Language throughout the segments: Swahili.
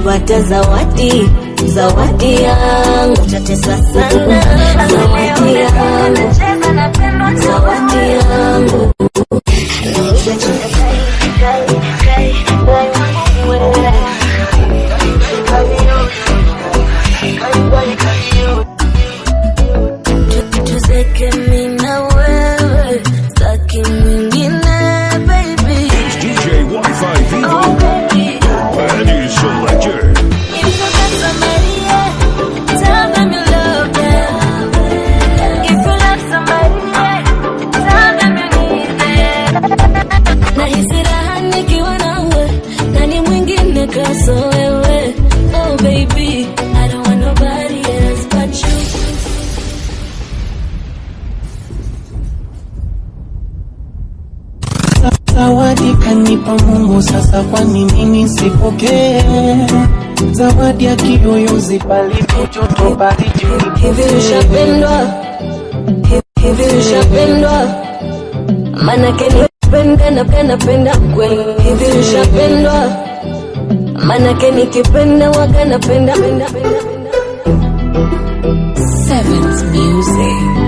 nimepata zawadi zawadi yangu tatesa sana zawadi yangu zawadi yangu tuzeke mimi na wewe staki mwingine baby DJ Wi-Fi Vivo. Penny Selector. nahisi raha nikiwa nawe nani mwingine kaso wewe oh baby I don't want nobody else but you Zawadi kanipa Mungu, sasa kwa nini nisipokee? Zawadi ya kiyoyozi palipo joto baridi hivi ushapendwa Hivi- hivi ushapendwa manake nipenda napenda penda kweli hivi ushapendwa manake nikipenda waga napenda penda penda penda Sevens Music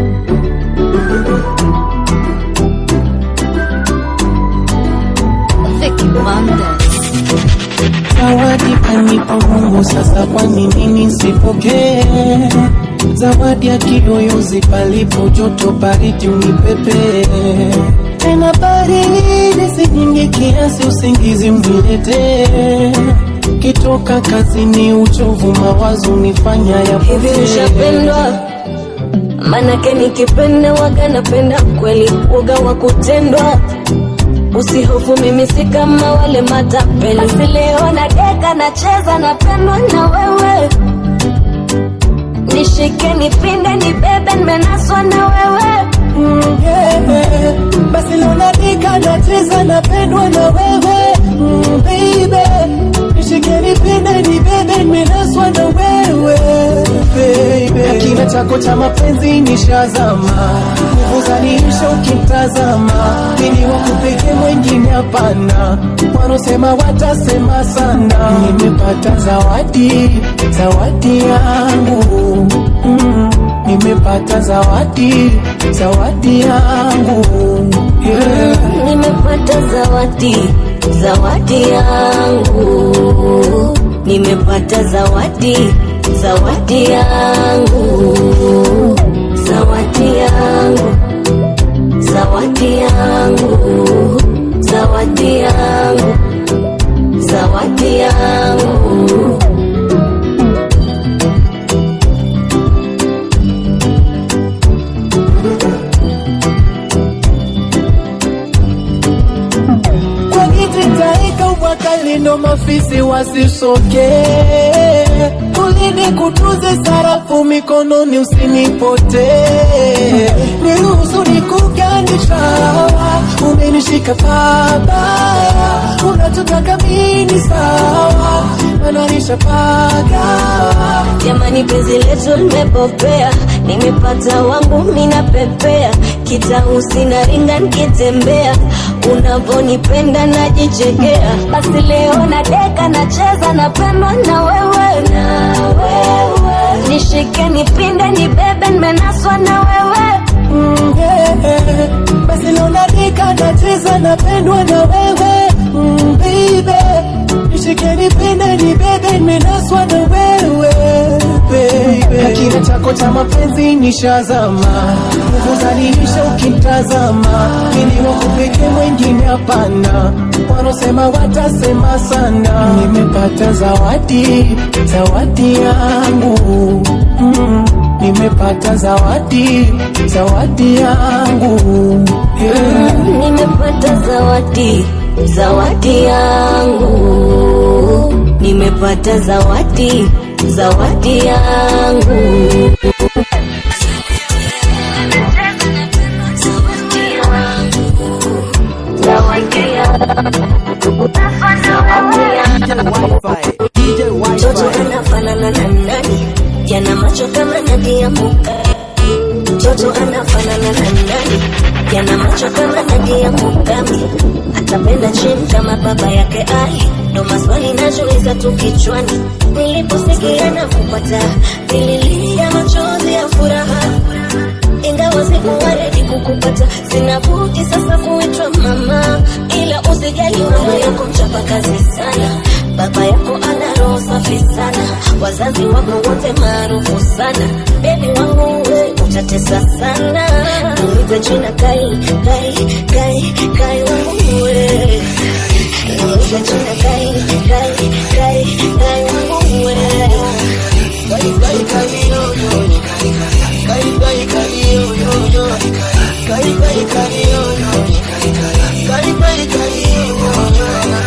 Vicky Monday Zawadi kanipa Mungu, sasa kwa nini nisipokee? Zawadi ya kiyoyozi palipo joto baridi unipepe tena baridi si nyingi kiasi usingizi uniletee kitoka kazini uchovu mawazo nifanya ya hivi ushapendwa manake nikipenda waga napenda kweli uga wa kutendwa usihofu mimi si kama wale matapeli basi leo na deka nacheza napendwa na wewe nishike nipinde nibebe nimenaswa na wewe Mm, yeah. Basi leo nadika nacheza napendwa na wewe mm, baby nishike nipende nibebe nimenaswa na wewe baby kina chako cha mapenzi nishazama nguvu zaniisha ukimtazama mimi wakupeke mwengine hapana wanaosema watasema sana nimepata zawadi zawadi yangu mm, nimepata zawadi zawadi yangu yeah. nimepata zawadi zawadi yangu nimepata zawadi zawadi yangu zawadi yangu zawadi yangu zawadi yangu zawadi yangu kwa kiti taika ubwakali ndo mafisi wasisoke ulini kutuze sarafu mikononi usinipote niruhusu nikuganisha umenishika pabaya unachotaka mini sawa mananisha pagawa jamani penzi letu limepopea nimepata wangu minapepea kitausi na ringa nikitembea unavonipenda najichekea basi leo na deka nacheza napendwa na wewe na wewe nishike nipinde nibebe nimenaswa na wewe Mm, yeah. basi leo nadika nacheza napendwa na wewe mm, baby nishike nipende nibebe nimenaswa na wewe baby hakina chako cha mapenzi nishazama nguvu zaniisha ukimtazama ili wakupeke mwengine hapana wanaosema watasema sana nimepata zawadi zawadi yangu mm, nimepata zawadi zawadi yangu yeah. nimepata zawadi zawadi yangu nimepata zawadi zawadi yangu Mtoto anafanana na nani? Yana macho kama nadi ya muka. Mtoto anafanana na nani? Yana macho kama nadi ya mukami. Atapenda chin kama baba yake ai ndo maswali najiuliza tu kichwani niliposikia nakupata nililia machozi ya furaha ingawa sikuwa redi kukupata sina budi sasa kuitwa mama ila usijali mama yako mchapa kazi sana baba yako ana roho safi sana wazazi wako wote maarufu sana bebi wangu we utatesa sana niite jina kai kai kai kai wangu we niite jina kai kai kai kai wangu we Kai kai kai yo yo Kai kai kai yo yo yo Kai kai kai yo yo Kai kai kai yo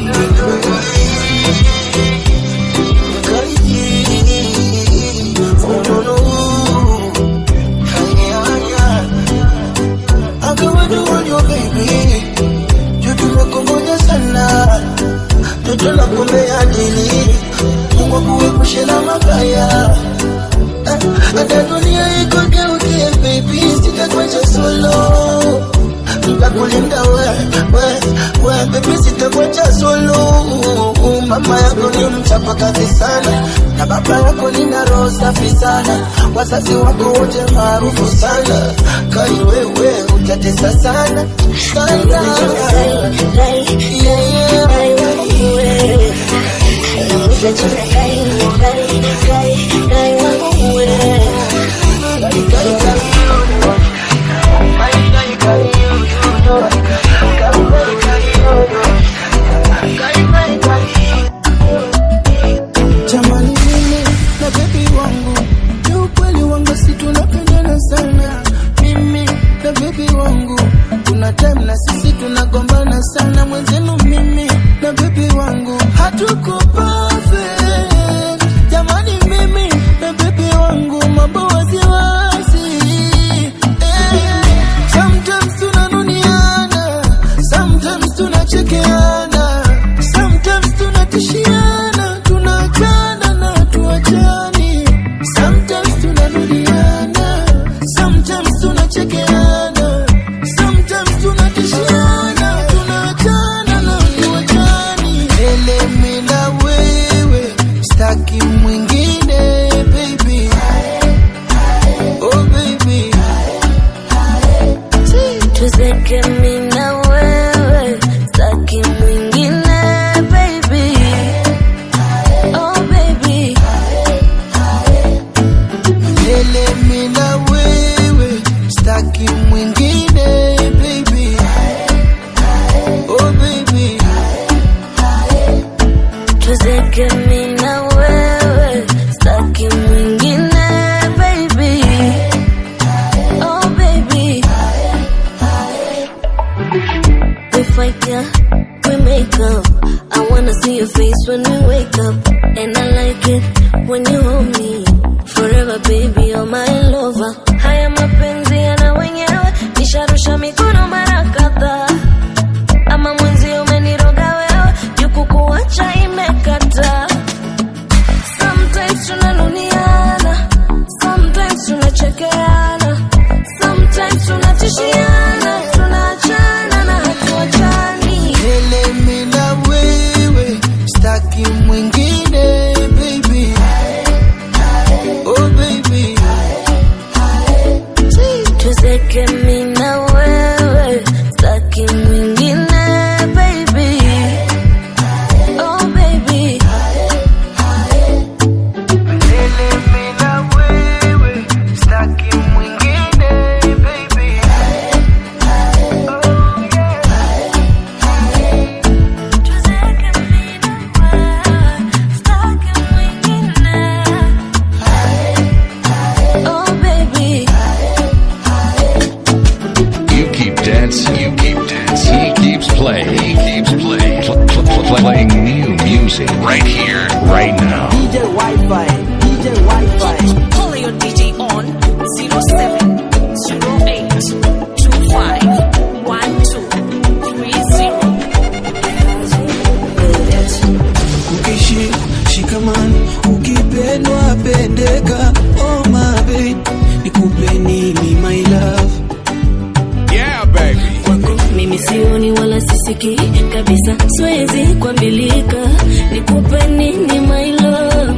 Toto la kumea dili Mungu akuepushe na mabaya Eh, hata dunia ikogeukie baby sitakuacha solo nitakulinda we we we baby sitakuacha solo mama yako ni mchapa kazi sana na baba yako nina roho safi sana wazazi wako wote maarufu sana kai wewe utatesa sana sana yeah, yeah. Jamani mimi na baby wangu ni ukweli wangu si tunapendana sana mimi na baby wangu kuna time na sisi tunagombana sana mwenzenu mimi na baby wangu hatuko perfect jamani mimi na baby wangu mambo waziwazi eh. sometimes tunanuniana sometimes tunachekeana sometimes tunatishiana tunaachana na tuachani sometimes tunarudiana sometimes tunachekeana sometimes tunatishiana tunaachana na tuachani elemi na wewe staki mwingine baby oh baby tuzeke mi na wewe staki mwingine baby oh baby Lele mi na wewe staki mwingine baby oh baby tuzeke mi na wewe staki mwingine baby oh baby we fight yeah we make up I wanna see your face when we wake up and I like it when you hold me forever baby you're my lover haya mapenzi yana wenyewe nisharusha mikono mara kadhaa ama mwenzi umeniroga wewe jukukuacha imekata sometimes tunanuniana sometimes tunachekeana sometimes tunatishiana tunaachana na hatuachani Lele mi na wewe staki mwingine baby oh baby tuzeke mi na wewe staki mwingine baby oh baby Lele mi na wewe staki mwingine baby oh yeah tuzeke mi na wewe staki mwingine oh baby You keep dancing, you keep dancing. He keeps playing, he keeps playing. Pl- pl- pl- playing new music right here, right now. DJ Wi-Fi, DJ Wi-Fi. Call your DJ on 0708251230. ukishi shikamani ukipendwa pendeka oh my babe nikupe nini my love Yeah, baby. kwako mimi sioni wala sisikii kabisa siwezi kuambilika nikupe nini my love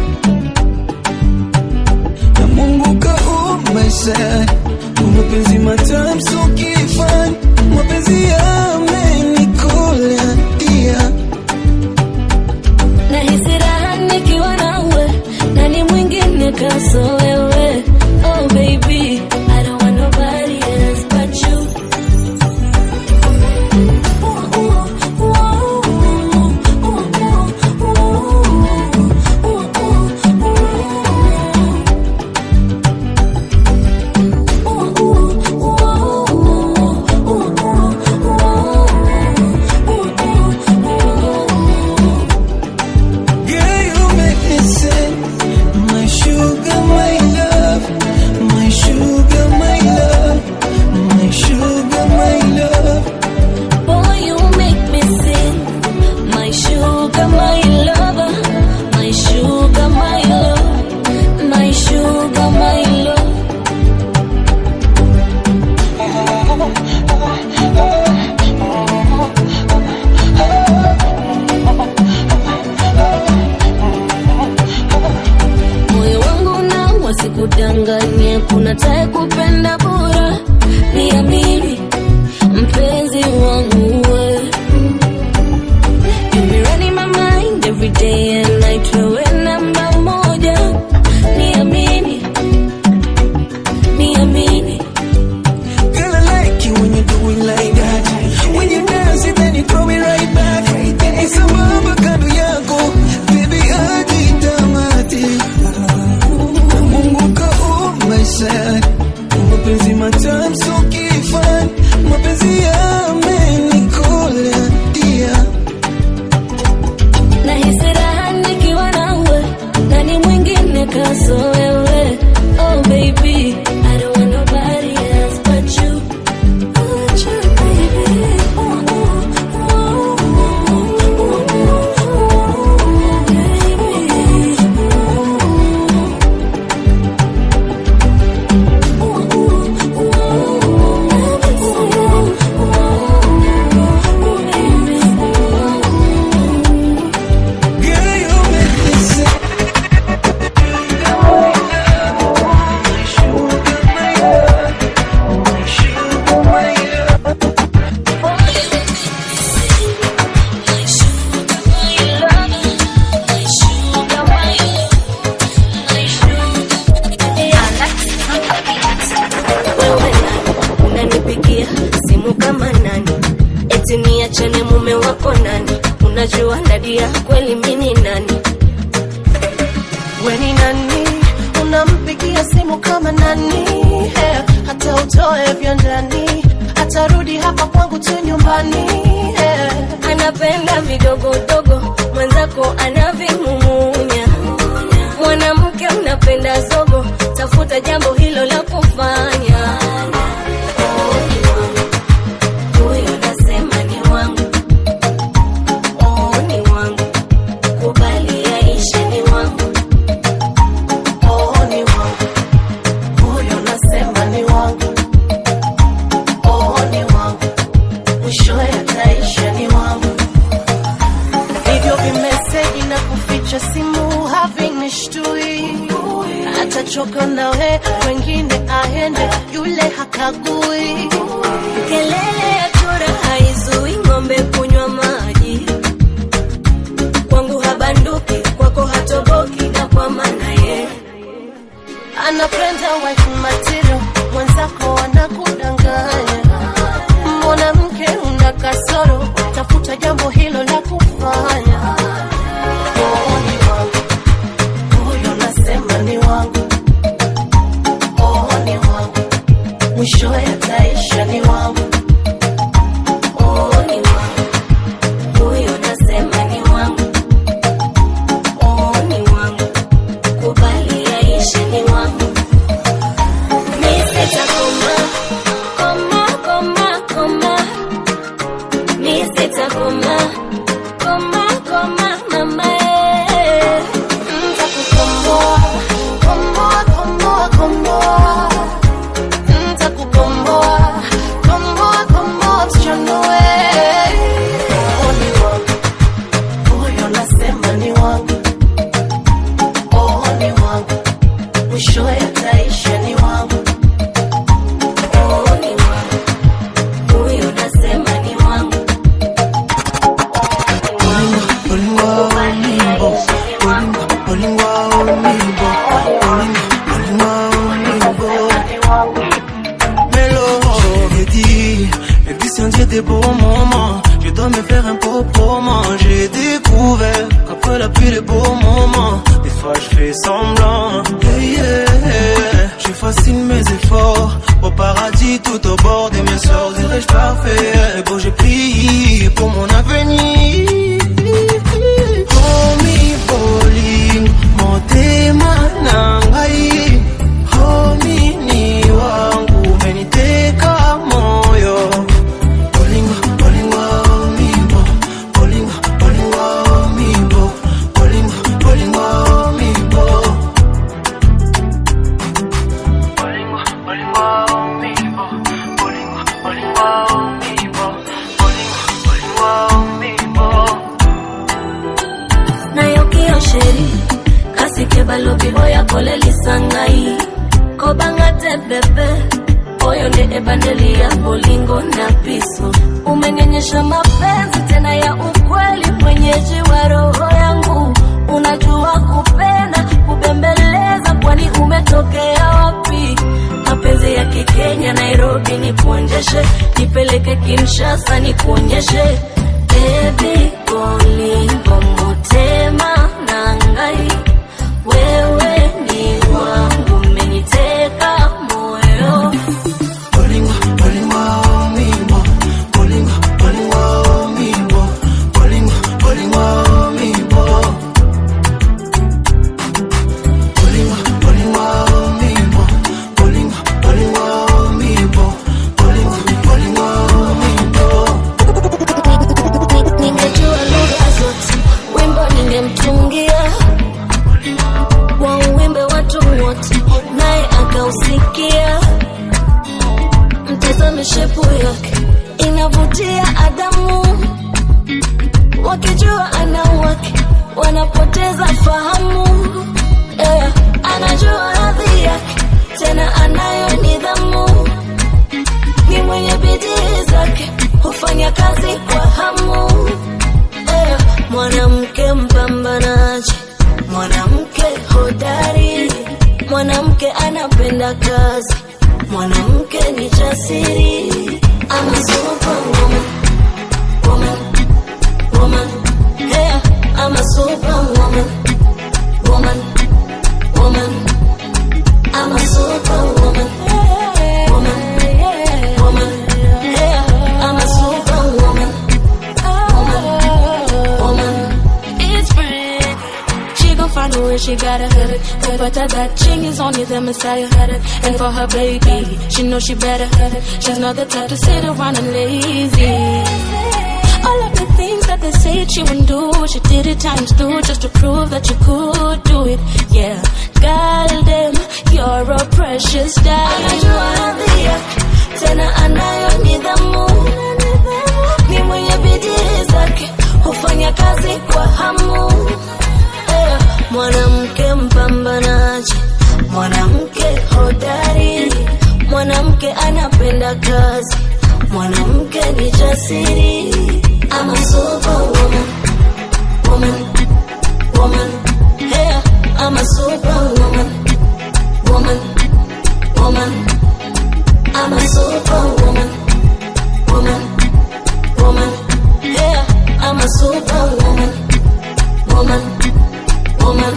na Mungu kaumba sana mapenzi matamu so kifani mapenzi yamenikola dia nahisi raha nikiwa nawe nani mwingine kaso wewe oh baby I don't want nobody else but you Girl, you make me sing. My sugar, my love. My sugar, my love. My sugar, my love. Boy, you make me sing. My sugar, my lover. My sugar, my love. My sugar, my love. moyo wangu na wasikudanganye kuna tae kupenda bora niamini mpenzi wangu we You be running my mind every day and night wewe namba moja niamini niamini Girl, I like you when you do it like that. When you dance it, then you throw it right back. It's a mama kando yako, baby hadi tamati. Na Mungu kaumba sana, mapenzi matamu so kifani, mapenzi yamenikola dia. nahisi raha nikiwa nawe nani mwingine kaso wewe oh baby I don't want nobody else but you but you baby oh, oh, oh, oh, oh, Girl, you make me sing. My sugar, my love. My sugar, my love. Wewe nani unanipigia simu kama nani? Eti niachane mume wako nani? Unajua Nadia kweli mimi nani? We ni nani? Unampigia simu kama nani? Eh, hata utoe vyo ndani, atarudi hapa kwangu tu nyumbani. Eh, Anapenda vidogodogo, mwenzako anavimumunya. Mwanamke unapenda zogo, tafuta jambo hilo la kufanya. Oh, ni wangu. Huyo nasema ni wangu. Oh, ni wangu. Kubali yaishe ni wangu. oh, ni wangu. Huyo nasema ni wangu. Oh, ni wangu. Mwishowe ataisha ni wangu. Hivyo vimeseji na kuficha simu havinishtui. Atachoka nawe, wengine aende, yule hakagui. Kelele ya chura haizui ng'ombe kunywa maji. Kwangu habanduki, kwako hatoboki, na kwa maana ye anapenda wife material, mwenzako anakudanganya. Mwanamke una kasoro, tafuta jambo hilo la kufanya. Oh, ni wangu huyo, nasema ni wangu. Oh, ni wangu mwishowe ataisha ni wangu. oh, ni wangu. Huyo nasema ni wangu. Oh, ni wangu. Kubali yaishe ni wangu. trop pour moi. J'ai découvert qu'après la pluie, les beaux moments. Des fois, je fais semblant. Yeah, yeah. Je fascine mes efforts. Au paradis, tout au bord de mes sorts. Dirais-je parfait. Bon, j'ai prié pour mon avenir. Homie, bowling, motema nangai. Homie, ni wangu, umeniteka moyo. Bolingo, bolingo, mimbo. Bolingo, bolingo, mimbo. Bolingo, bolingo, mimbo. Bolingo, bolingo, mimbo. Bolingo, bolingo, mimbo. Bolingo, bolingo, mimbo. nayo kiyosheri kasike balobi oya kolelisangai kobangate pepe oyo nde ebandeli ya bolingo na piso umenyenyesha mapenzi tena ya ukweli mwenyeji wa roho yangu unajua kupenda kubembeleza kwani umetokea wapi mapenzi ya kikenya nairobi nikuonjeshe nipeleke kinshasa nikuonyeshe bebi bolingo motema nangai wewe ni wangu meniteka moyo Bolingo, bolingo, mimbo. Bolingo, bolingo, mimbo. Bolingo, bolingo, mimbo. Bolingo, bolingo, mimbo. Bolingo, bolingo, mimbo. Bolingo, bolingo, mimbo. ningejua lugha zote wimbo ningemtungia wa uwimbe watu wote naye akausikia mtazame shepu yake inavutia adamu wakijua ana wake wanapoteza fahamu yeah. anajua hadhi yake tena anayo nidhamu ni mwenye bidii zake hufanya kazi kwa hamu Eh, mwanamke mpambanaji mwanamke hodari mwanamke anapenda kazi mwanamke ni jasiri ama superwoman woman woman yeah, ama superwoman woman woman ama superwoman woman woman yeah, ama superwoman woman. It's brand. She gon' find a way, she gotta hit it. But but that that ching is only the Messiah had it. And for her baby, she know she better have it. She's not the type to sit around and lazy. All of the things that they said she wouldn't do, she did it times two just to prove that she could do it. Yeah, goddamn, you're a precious diamond. Anajua hadhi yake, tena anayo nidhamu. Ni mwenye bidii zake, hufanya kazi kwa hamu. Eh, Mwanamke mpambanaji, mwanamke hodari, mwanamke anapenda kazi, mwanamke ni jasiri. I'm a superwoman, woman, woman. Yeah, I'm a superwoman, woman, woman. I'm a superwoman, woman, woman. Yeah, I'm a superwoman, woman, woman.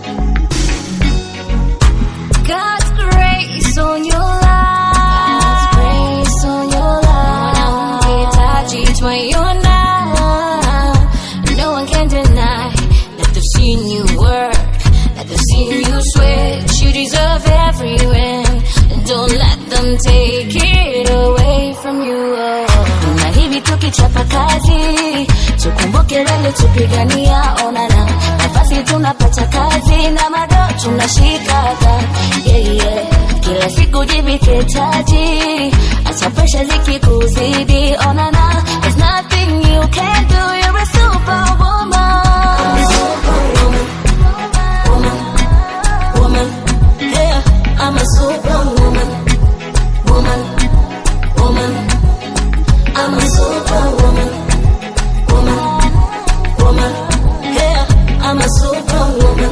God's grace on your life. God's grace on your life. Unahitaji twaiona. No one can deny that they've seen you work, that they've seen you sweat. You deserve every win. Don't let them take it away from you. Na hivi tukichapa kazi, tukumbuke wale tupigania, onana nafasi tunapata kazi na mado tunashikaga yeah, yeah. Kila siku jivike taji, acha presha zikikuzidi, onana there's nothing you can do, you're a superwoman. Woman, woman, yeah, I'm a superwoman, woman, woman, I'm a superwoman, woman, woman, yeah, I'm a superwoman,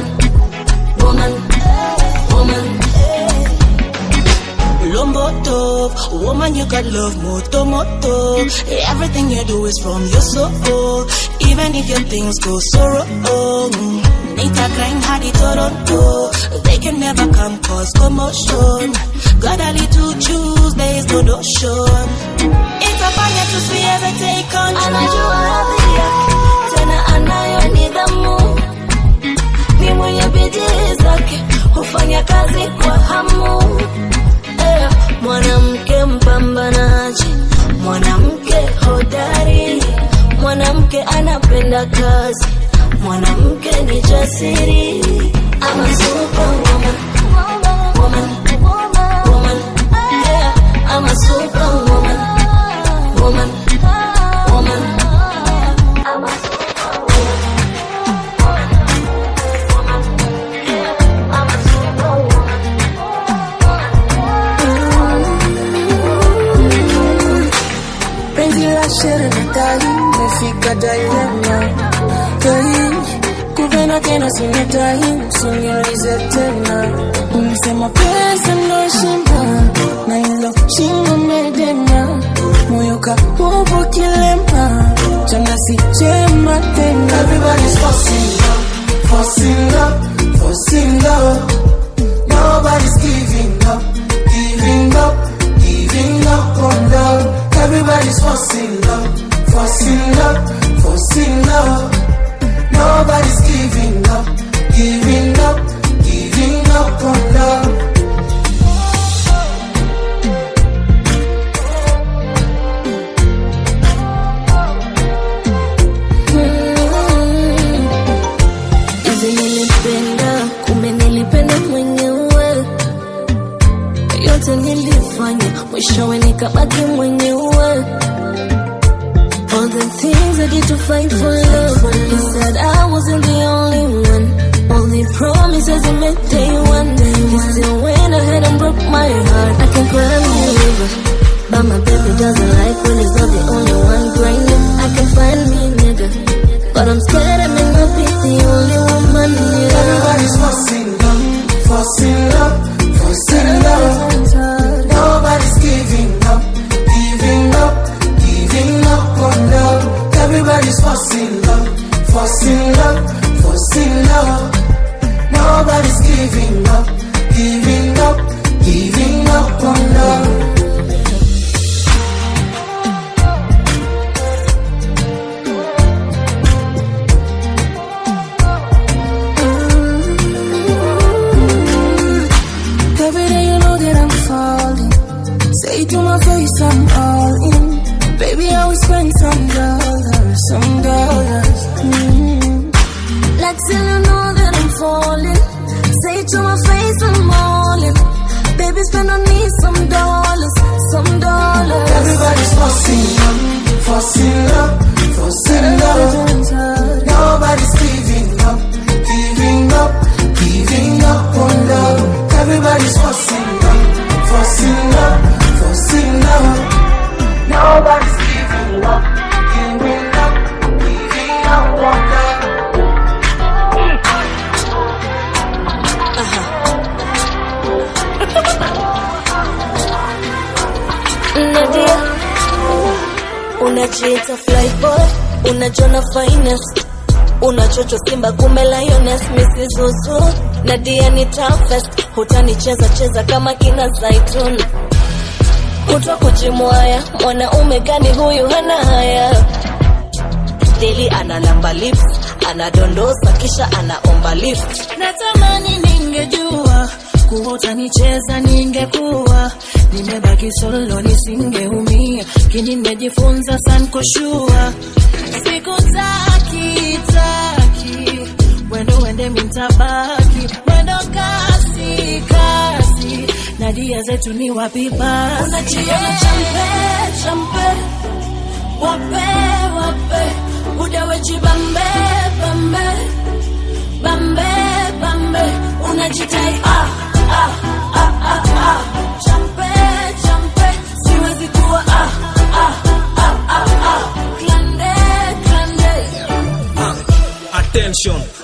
woman, woman. Lombo tough, woman woman, you got love moto moto. Everything you do is from your soul. Even if your things go so wrong. Nita crying hadi Toronto. They can never come cause commotion. Got a little choose, there is no notion. Itafanya tusiweze take control. anajua hadhi yake tena anayo nidhamu ni mwenye bidii zake hufanya kazi kwa hamu eh, mwanamke mpambanaji mwanamke hodari mwanamke anapenda kazi mwanamke ni jasiri ama superwoman woman woman yeah, I'm a superwoman woman woman I'm a penzi la shere na dai mefika dilema dai kupenda tena sinedai usiniulize tena ulisema pesa ndo shimba na hilo shingo medema moyo kaupo kilema chana si chema tena Everybody's forcing love, forcing love, forcing love. Nobody's giving up, giving up, giving up on love. Everybody's forcing love, forcing love, forcing love. Nobody's giving up, giving up, giving up on love. hivi nilipenda kumbe nilipenda mwenyewe yote nilifanya mwishowe nikabaki mwenyewe All the things I did to fight for love He said I wasn't the only one All the promises he made day one He still went ahead and broke my heart I can cry me a river But my baby doesn't like when he's not the only one grinding I can find me a nigga But I'm scared I may not be the only woman here Everybody's forcing love, forcing love, forcing love. Nobody's giving up, giving up, giving up on love. Everybody's forcing love, forcing love, forcing love. Nobody's giving up, giving up, giving up on love. Every day you know that I'm falling. Say to my face I'm all in. Baby, I will spend some dollars, some dollars. Mm. Like till you know that I'm falling. Say to my face I'm all in. Baby, spend on me some dollars, some dollars. Everybody's forcing love, forcing love, forcing love. Nobody's giving up, giving up, giving up on love. Everybody's forcing love, forcing love, forcing love. Nobody's giving up, giving up, giving up on love. Nadia, unajiita fly boy, unajona finest, unachocho simba kume lioness, Mrs. Zuzu. Nadia ni toughest, hutanicheza cheza kama kina Zaitun, kutwa kujimwaya, mwanaume gani huyu hana haya Deli analamba lips, anadondosa kisha anaomba lift. natamani ningejua kuwa utanicheza ningekuwa nimebaki solo nisingeumia kini nimejifunza sankoshua sikutaki taki wendo wende mintabaki wendo kasi kasi na dia zetu ni wapi basi unajiona champe champe wape wape udaweji bambe bambe bambe bambe unajitai ah, ah, ah, ah, ah. champe champe siwezi kuwa ah, ah, ah, ah, ah. klande klande Attention,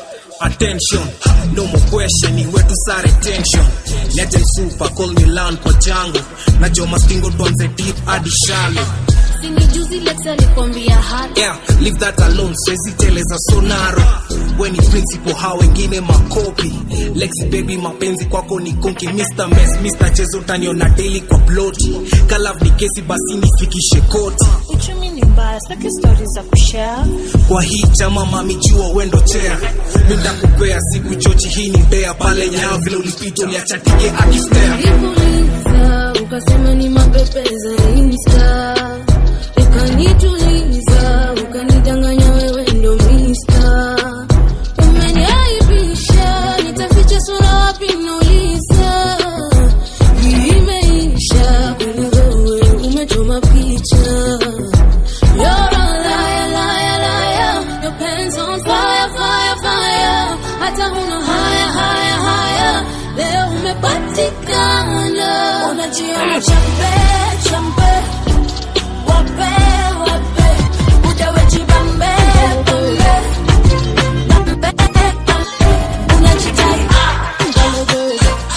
attention no more question ni wetu sare tension legend super call me land kwa jango najua mastingo tuanze deep hadi shallow sini juzi lex alikwambia hata yeah leave that alone siwezi teleza sonaro weni principal hao wengine makopi lexi baby mapenzi kwako ni konki mr mess mr chezo taniona daily kwa ploti kalav ni kesi basi nifikishe koti uchumi ni mbaya sitaki stori za kushare kwa hii chama mamijua wendo chea mindakupea siku chochi hii ni mbea pale nyaa vile ulipita uliachatike akistea nikuuliza ukasema ni mapepe za insta ukanituliza ukanidanganya wewe ndo mista umeniaibisha nitaficha sura wapi nauliza hii imeisha kweli wewe umechoma picha You're a liar, liar, liar. Your pants on fire, fire, fire. Hata huna haya, haya, haya. Leo umepatikana. Unajiona champe, champe. Wape, wape. Ujawe jibambe, bambe. Bambe, bambe. Unajitai, ah, bambe.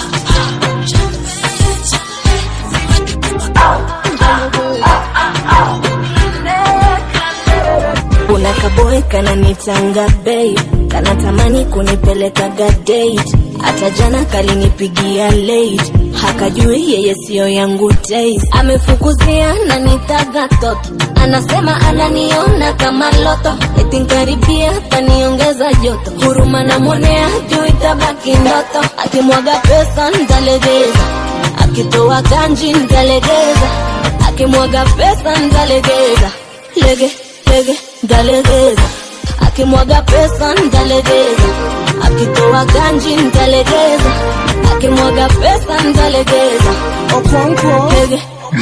kuna kaboy kananitanga bei kanatamani kunipelekaga date hata jana kalinipigia late hakajui yeye siyo yangu taste amefukuzia na nitaga toto anasema ananiona kama loto etinkaribia taniongeza joto huruma namwonea juu itabaki ndoto akimwaga pesa ntalegeza akitoa ganji ntalegeza akimwaga pesa ntalegeza lege lege ntalegeza akimwaga pesa ntalegeza akitoa ganji ntalegeza akimwaga pesa ntalegeza Okonkwo. lege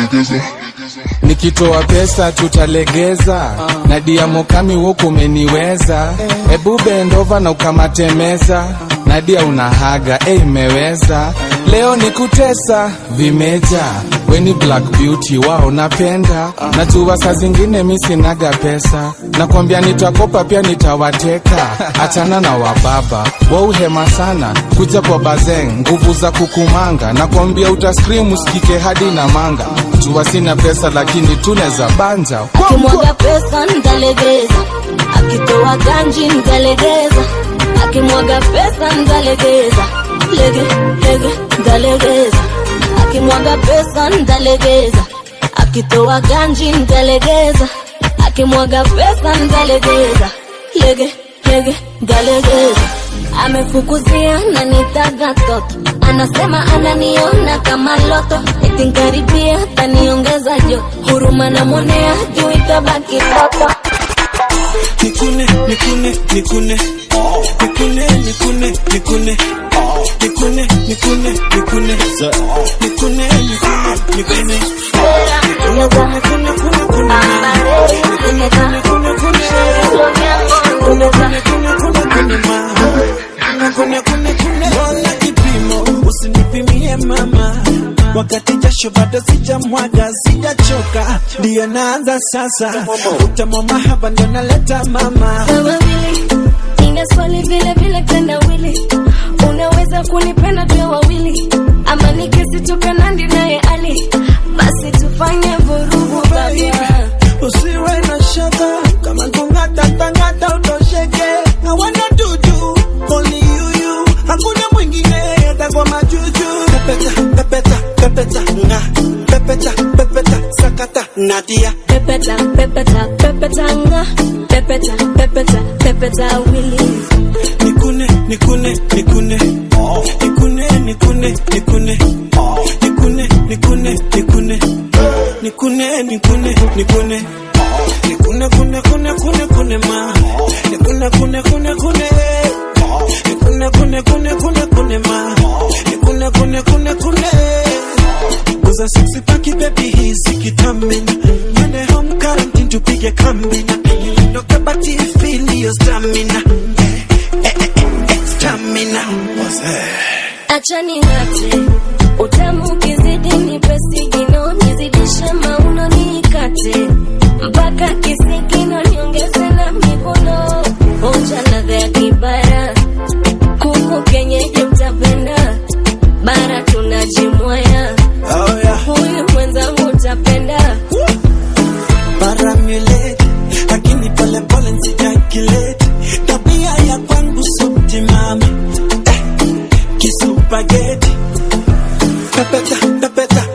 nikitoa pesa tutalegeza na diamokami huku umeniweza hebu bendova na ukamatemeza nadia unahaga e imeweza leo ni kutesa vimeja weni black beauty wao napenda najua saa zingine mi sinaga pesa nakwambia nitakopa pia nitawateka achana na wababa wauhema sana kuja kwa bazeng nguvu za kukumanga nakwambia utaskrim usikike hadi na manga jua sina pesa lakini tuneza banja akimwaga pesa ntalegeza akitoa ganji ntalegeza akimwaga pesa ntalegeza lege lege ntalegeza akimwaga pesa ntalegeza akitoa ganji ntalegeza akimwaga pesa ntalegeza lege lege ntalegeza amefukuzia na nitaga toto anasema ananiona kama loto etinkaribia taniongeza joto huruma namwonea juu itabaki toto nikune nikune nikune nikune nikune nikune nikune nikune nikune nikune nikune nikune Ona kipimo usinipimie mama wakati jasho bado sijamwaga sijachoka ndiyo naanza sasa utamwa mahaba ndio naleta mama wawili nina swali vile vile tenda wili unaweza kunipenda pia wawili ama nikisitoka nandi naye ali basi tufanye vurugu baba usiwe na shaka kama kungata tangata utosheke na wana dudu only you you hakuna mwingine atakwa majuju pepeta pepeta pepeta nga pepeta pepeta sakata nadia pepeta pepeta pepeta nga pepeta pepeta pepeta wili nikune nikune nikune nikune nikune nikune nikune nikune nikune nikune nikune nikune nikune kune kune kune kune ma nikune kune kune kune nikune kune kune kune kune ma nikune kune kune kune Kuza sexy paki baby hizi kitamina Twende home quarantine tupige kambina Ndoka bati feel your stamina Eh, eh, eh, eh, Stamina acha ning'ate utamu ukizidi nipe sigino nizidishe mauno nikate mpaka kisigino niongeze na mikono onja ladha ya kibara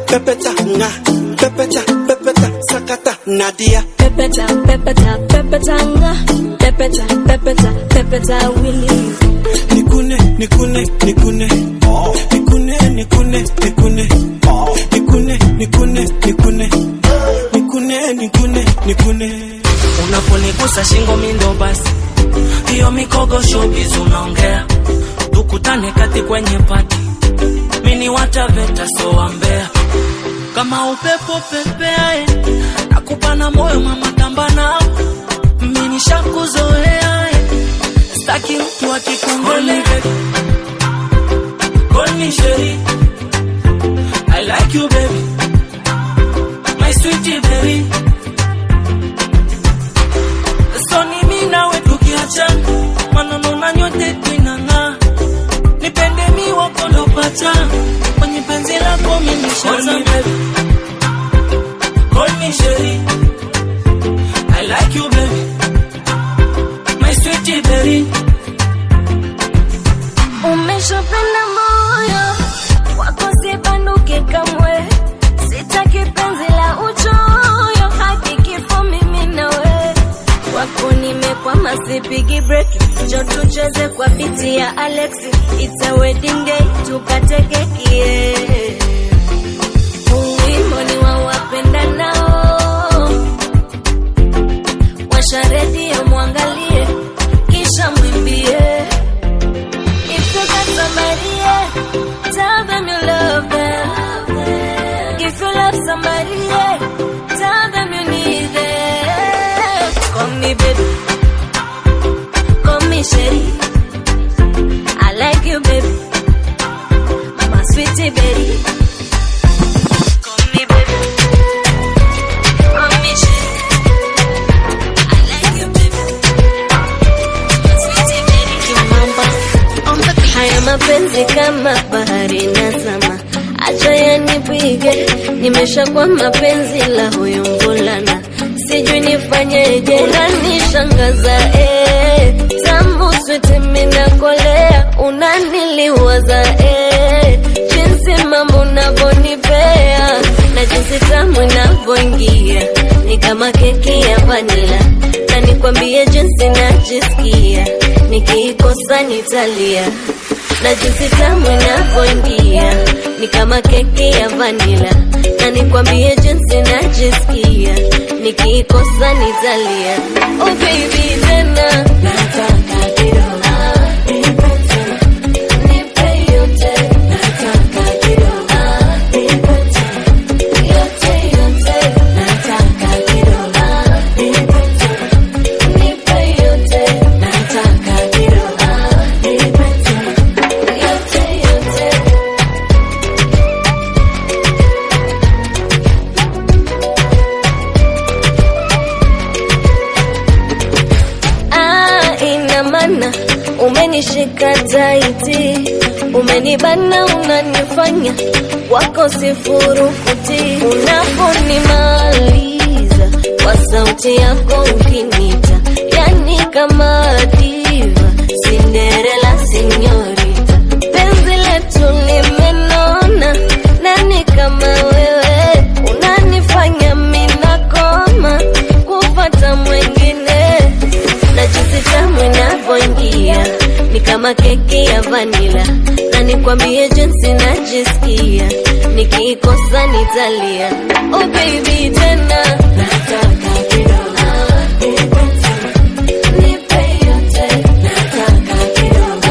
pepeta nga pepeta pepeta sakata nadia Pepeta, pepeta, pepeta nga. Pepeta, pepeta, pepeta Willie. nikune nikune nikune nikune nikune nikune nikune nikune nikune nikune nikune nikune unaponigusa shingo mindo basi hiyo mikogo showbiz unaongea tukutane kati kwenye pati mini wataveta so wambea kama upepo pepeae nakupa na moyo mama tamba nao mini shakuzoea staki mtu akikongole Call me Sherry. I like you baby my sweetie baby so ni mimi nawe tukiachana maneno na nyote twinang'aa nipende mi wako ndo pacha kwenye penzi lako mimi shazama Call me Sherry I like you baby my sweetie baby Umeshapenda moyo wako sibanduke kamwe, sitaki penzi la uchoyo hadi kifo mimi nawe. Wako nimekwama, sipigi break, njo tucheze kwa biti ya Alex, it's a wedding day, tukate keki yeah. Huu wimbo ni wa wapendanao, washa redio mwangalie, kisha mwimbie If you got somebody, yeah, tell them you love them. If you love somebody, yeah, tell them you need them. Call me baby, call me Sherry. I like you, baby, my sweetie baby. Call me baby, call me Sherry. I like you, baby, my sweetie baby. Kimamba. Haya mapenzi kama bahari nazama, acha yanipige, nimeshakuwa mapenzi la huyu mvulana, sijui nifanyeje, unanishangaza eh, tamu switi minakolea, unaniliwaza eh, jinsi mambo unavyonipea na jinsi tamu inavyoingia ni kama keki ya vanila, na nikwambie jinsi najisikia nikiikosa nitalia na jinsi tamu inavyoingia ni kama keki ya vanila, na nikwambie jinsi najisikia nikiikosa nitalia. Oh baby, tena nataka kidogo nipe yote, nataka kidogo nipe yote yote, nataka kidogo nipe yote, nataka kidogo nipe yote yote. Ah, ina maana umenishika taiti, umenibana, unanifanya wako sifurukuti, unaponimaliza kwa sauti yako ukinita, yani kama diva, Cinderella sinyorita, penzi letu limenona, nani kama wewe unanifanya minakoma kufata mwengine na jinsi tamu inavyoingia ni kama keki ya vanila, na nikwambie jinsi najisikia nikiikosa nitalia. Oh baby, tena nataka kidogo nipe yote, nataka kidogo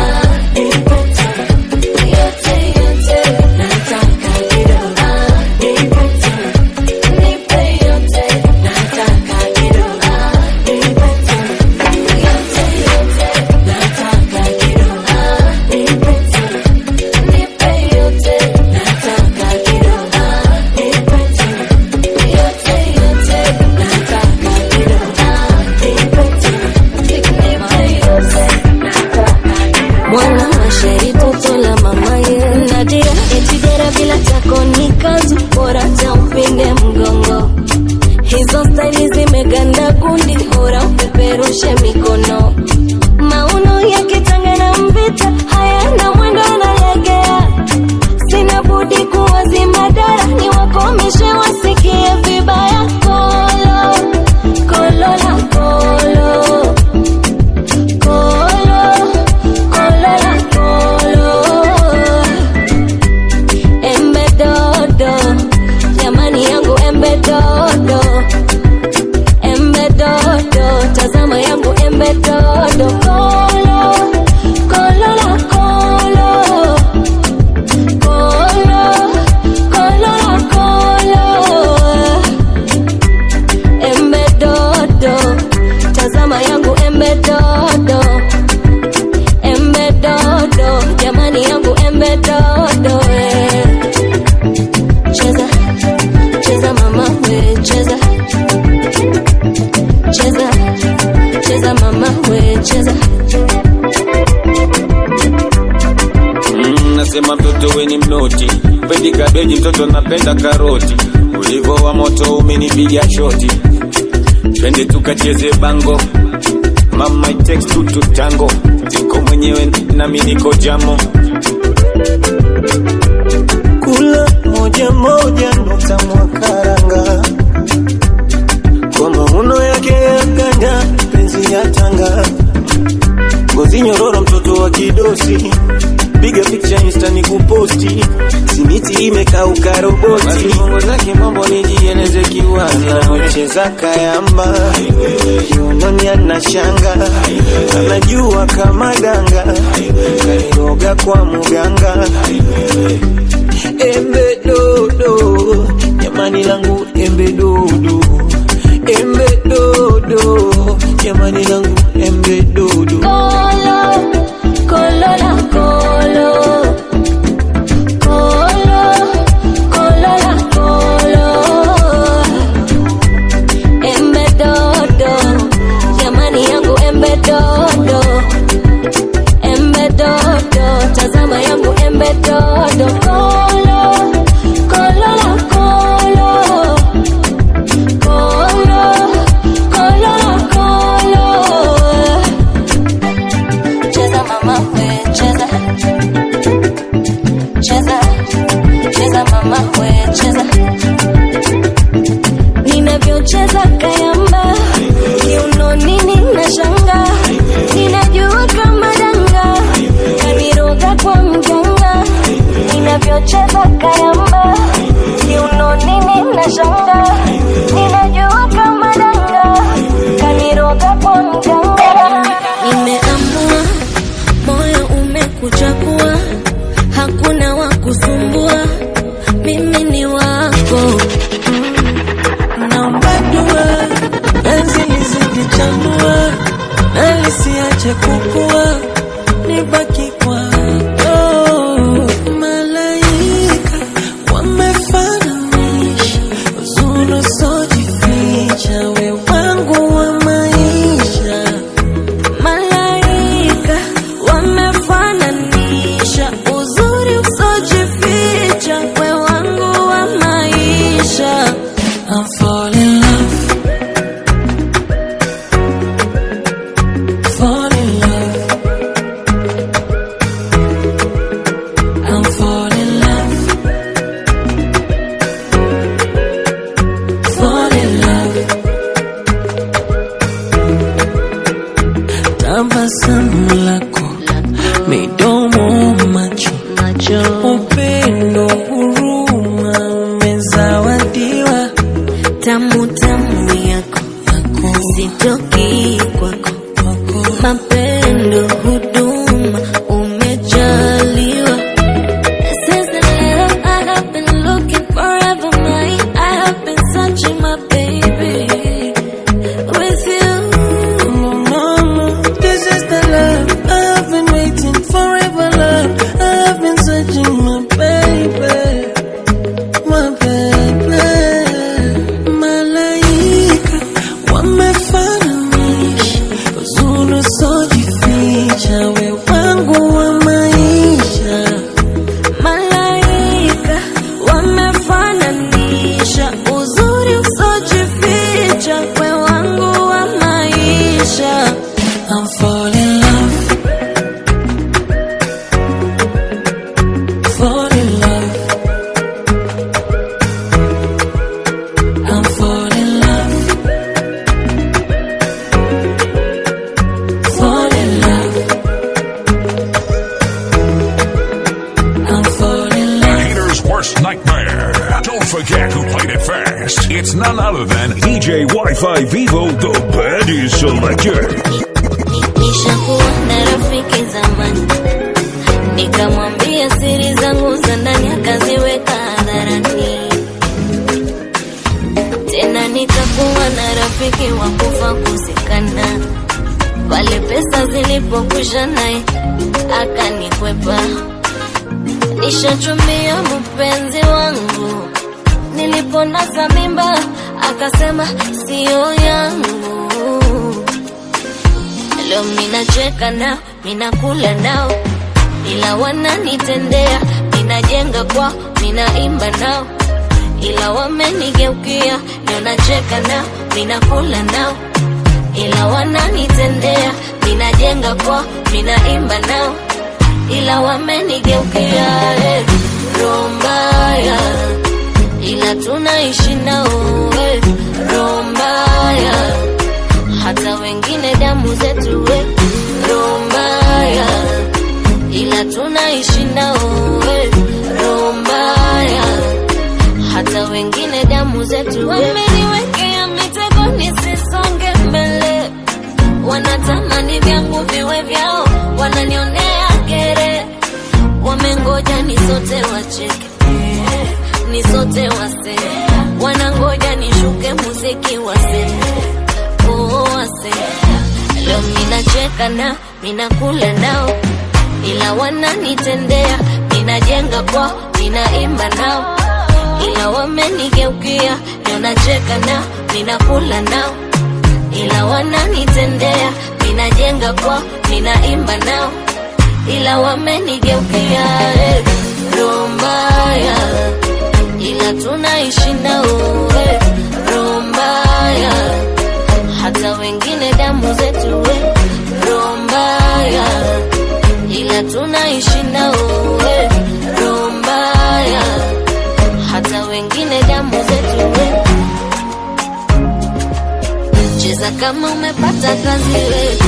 yote yote, nataka kidogo nipe yote, nataka kidogo mwana masheri toto la mama ye Nadia etigera bila tako ni kazu bora taupinde mgongo hizo staili zimeganda kundi bora upeperushe mikono mauno ya kitanga na mvita hayana mwendo nalegea sina budi kuwazima dara ni wako embe dodo eh. cheza cheza mama we cheza cheza cheza mama we cheza Mm, nasema mtoto weni mnoti pendi kabeji mtoto napenda karoti ulivo wa moto umenipiga shoti twende tukacheze bango mama it takes two to tango niko mwenyewe nami niko jamo kula moja moja nota mwakaranga kwa mauno yake ya ganda penzi ya tanga ngozi nyororo mtoto wa kidosi piga picha insta ni kuposti simiti imekauka roboti bongo zake mambo nijieleze kiwaza anacheza kayamba kiunoni anashanga anajua kama danga kaniroga kwa muganga embe dodo jamani langu embe dodo embe dodo jamani langu embe dodo Kolo, kolo la kolo. Kolo, kolo la kolo. Embe dodo, jamani yangu embe dodo. Embe dodo, tazama yangu embe dodo. Kolo, kolo la kolo. Kolo, kolo la kolo. Cheza mama we cheza Cheza Cheza mama we cheza Ninavyocheza kayamba Kiuno nini na shanga Ninajua kama danga Kaniroga kwa mganga Ninavyocheza kayamba Kiuno nini na shanga Ninajua kama danga Kaniroga kwa mganga Nimeamua moyo umekuchagua, hakuna wa kusumbua, mimi ni wako. naomba dua penzi lizidi chanua na lisiache kukua nibaki kwako malaika wamefananisha uzuri usiojificha we wangu wa maisha Malaika wamefananisha uzuri usojificha, we wangu wa maisha. I'm fall in love fall in love I'm fall in love fall in love tabasamu lako midomo macho upendo huruma umezawadiwa Tamu tamu yako sitoki kwako, mapendo huduma umejaliwa. This is the love I have been looking forever, my I have been searching, my baby, with you. Mama, this is the love I've been waiting forever, love. I've been searching, my baby, my baby. Malaika wamefananisha uzuri usiojificha, we wangu wa maisha. Malaika wamefananisha uzuri usojificha, we wangu wa maisha. I'm fall in love, fall in love. I'm fall in love, fall in love. I'm fall in The love. hater's worst nightmare. Don't forget who played it first. It's none other than DJ Wi-Fi Vivo, the baddest selector. Nishakuwa na rafiki zamani, nikamwambia siri zangu za ndani, akaziweka hadharani. Tena nikakuwa na rafiki wa kufa kusikana, pale pesa zilipokwisha naye akanikwepa. ishachumia mpenzi wangu niliponasa mimba akasema siyo yangu leo minacheka nao minakula nao ila wananitendea minajenga kwao minaimba nao ila wamenigeukia leo nacheka nao minakula nao ila wananitendea minajenga kwao minaimba nao ila wamenigeukia eh, roho mbaya ila tunaishi nao eh, roho mbaya hata wengine damu zetu we roho mbaya ila tunaishi nao we roho mbaya hata wengine damu zetu wameniwekea mitego nisisonge mbele wanatamani vyangu viwe vyao wananionea kere wamengoja nisote wacheke nisote wase wanangoja nishuke muziki wase oh, wase leo minacheka nao minakula nao ila wananitendea minajenga kwao minaimba nao ila wamenigeukia leo nacheka nao minakula nao ila wananitendea minajenga kwao minaimba nao ila wamenigeukia eh, roho mbaya ila tunaishi nao eh, roho mbaya hata wengine damu zetu we roho mbaya ila tunaishi nao we roho mbaya hata wengine damu zetu we cheza kama umepata kazi we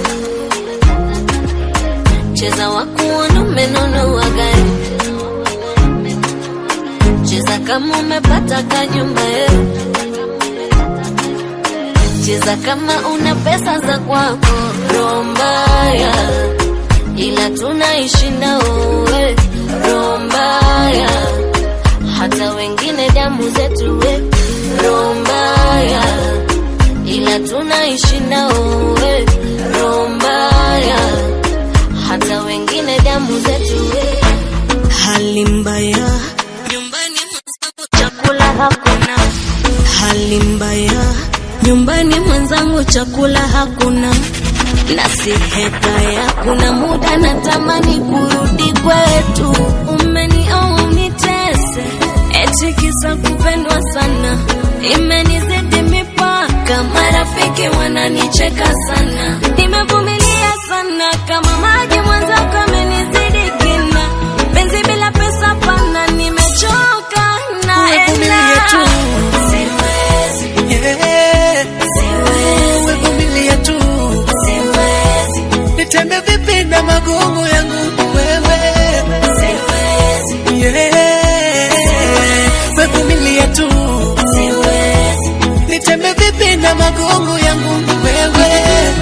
cheza wakuona umenunua gari cheza kama umepata kanyumba eh. cheza kama una pesa za kwako roho mbaya ila tunaishi nao we roho mbaya hata wengine damu zetu we roho mbaya ila tunaishi nao we roho mbaya hata wengine damu zetu we hali mbaya nyumbani mwenzangu chakula hakuna hali mbaya nyumbani mwenzangu chakula hakuna na si hekaya kuna muda natamani kurudi kwetu umenioa unitese eti kisa kupendwa sana imenizidi mipaka marafiki wananicheka sana nimevumilia sana kama maji mwenzako amenizidi kina penzi bila pesa pana nimechoka naenda siwezi Yeah. siwezi Wevumilia tu, siwezi nitembe vipi na magongo yangu wewe? siwezi Yeah. Wevumilia tu, siwezi nitembe vipi na magongo yangu wewe?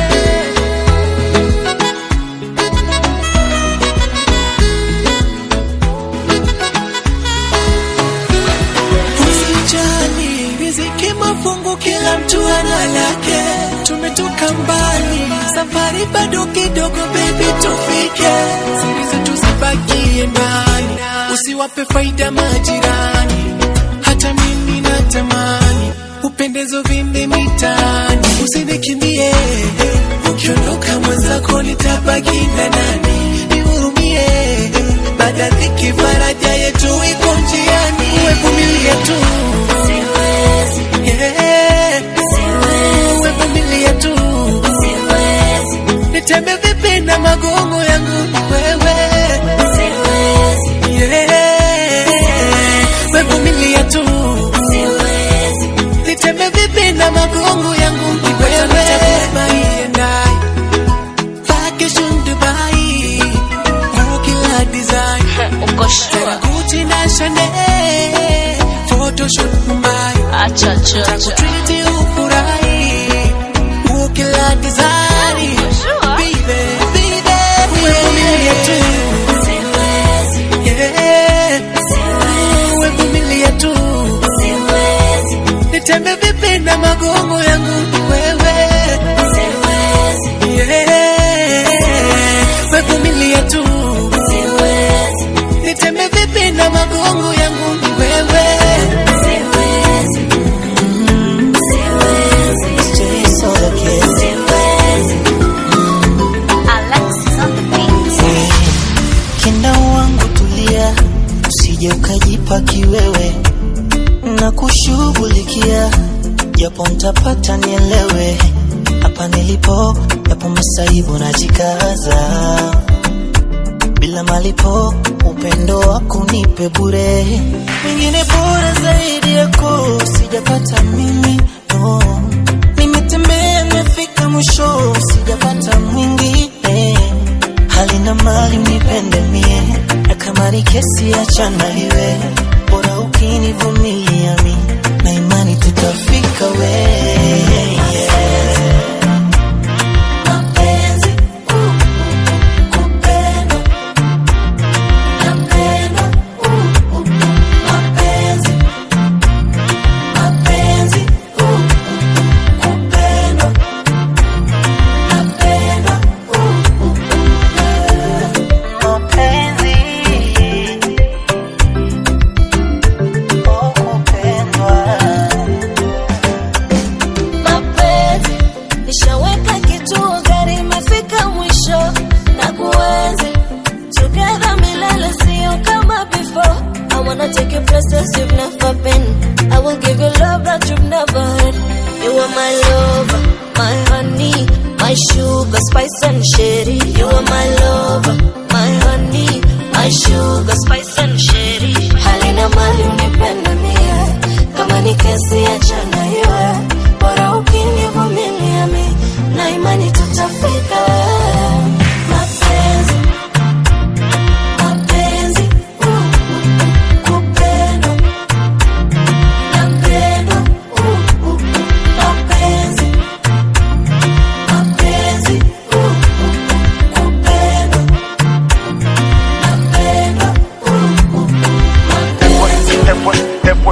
Usijali, riziki mafungu, kila mtu ana lake. Tumetoka mbali, safari bado kidogo, baby, tufike. Siri zetu zibakie ndani, usiwape faida majirani. Hata mimi natamani upendezo vimbi mitaani, usinikimbie. Ukiondoka mwenzako nitabaki na nani? Nihurumie, baada dhiki faraja yetu iko njiani. Wevumilia tu, siwezi yeah. siwezi Wevumilia tu, siwezi nitembe vipi na magongo yangu wewe? siwezi Yeah. Wevumilia tu, siwezi nitembe vipi na magongo yangu wewe? Vacation Dubai, kila design uko sure Gucci na Chanel, photoshoot Mumbai, acha acha acha treat ufurahi, kila design sure Baby, baby, wevumilia tu, siwezi yeah. siwezi Wevumilia tu, siwezi nitembe vipi na magongo yangu wewe? siwezi Yeah. Wevumilia tu, siwezi nitembe vipi Kinda wangu tulia, usije ukajipa kiwewe, na kushughulikia japo ntapata nielewe, hapa nilipo yapo masaibu najikaza, bila malipo upendo wako nipe bure, mwingine bora zaidi yako sijapata mimi no. Nimetembea nimefika mwisho, sijapata mwingine hali na mali nipende mie, na kama ni kesi achana iwe, bora ukinivumilia mi na imani tutafika we Mapenzi, uh, kupendwa. Napendwa, uh, uh, mapenzi. Mapenzi, uh, uh, kupendwa. Napendwa, uh, uh, mapenzi. Oh, kupendwa. mapenzi nishaweka kituo gari imefika mwisho na kuenzi together milele sio kama before I wanna take you places you've never been I will give you love that you've never had You are my lover, my honey, my sugar, spice and sherry You are my lover, my honey, my sugar, spice and sherry Halina mali unipende mie Kama ni kesi achana iwe bora ukinivumilia mi na imani tutafika mapenzi mapenzi uh, uh, kupendwa napendwa uh, uh, mapenzi mapenzi uh, uh, kupendwa napendwa uh, uh, mapenzi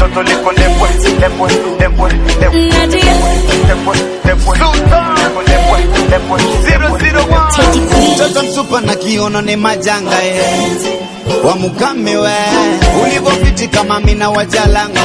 Mtoto msupa na kiono ni majanga eh. wa mukame we ulivopiti kama mina wajalanga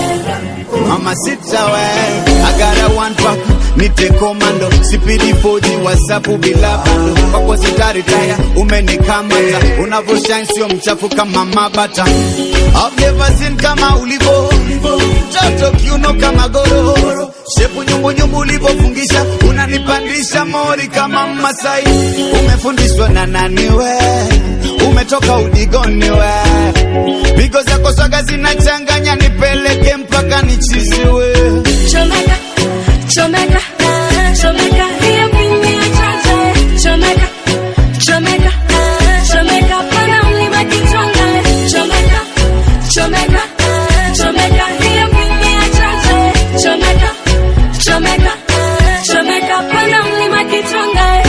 mama sita we agara one pack nite komando sipidi foji wasapu bila bando kwako sitaritaya umenikamata unavoshine sio mchafu kama mabata I've never seen kama ulivo mtoto kiuno kama gororo shepu nyumbunyumbu ulivofungisha unanipandisha mori kama Masai umefundishwa na nani we umetoka udigoni we pigo zako swaga zinachanganya nipeleke mpaka nichiziwe Chomeka, chomeka, chomeka, hiyo pini ya chacha. Chomeka, chomeka, chomeka, pana mlima kichonga. Chomeka, chomeka, chomeka, hiyo pini ya chacha. Chomeka, chomeka, chomeka, pana mlima kichonga.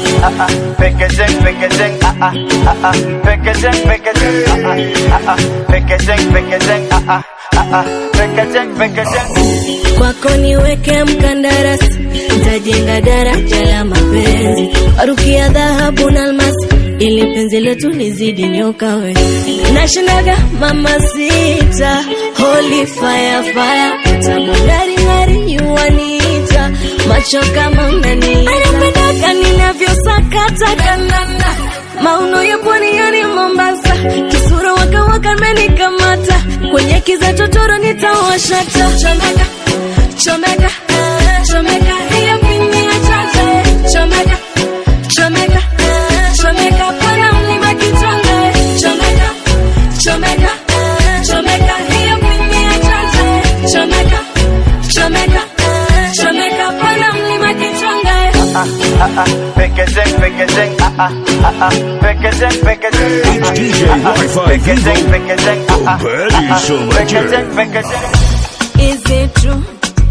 Packaging, packaging, ah ah ah ah. Packaging, packaging, ah ah ah ah. Packaging, packaging, ah ah ah ah. Packaging, packaging. kwako niweke mkandarasi, ntajenga daraja la mapenzi, warukia dhahabu na almasi, ili penzi letu lizidi nyoka we. Nashindaga mama sita, holy fire fire, tamu ngari ngari yuaniita, macho kama unaniita, anapendaga ninavyosakata kanana mauno ya pwani yani Mombasa, kisura waka waka menikamata kwenye kiza totoro nitawashata. Chomeka, chomeka, chomeka, hiyo pini ya chacha. Chomeka, chomeka, chomeka, pana mlima kichonga. Chomeka, chomeka, chomeka, hiyo pini ya chacha. Chomeka, chomeka, chomeka, pana mlima kichonga. Ah ah ah. Packaging, packaging, ah ah ah ah. Packaging, packaging, ah ah DJ ah ah. Wi-Fi Packaging, Vivo. packaging, ah ah Bad ah ah. Soldier. Packaging, packaging. Is it true?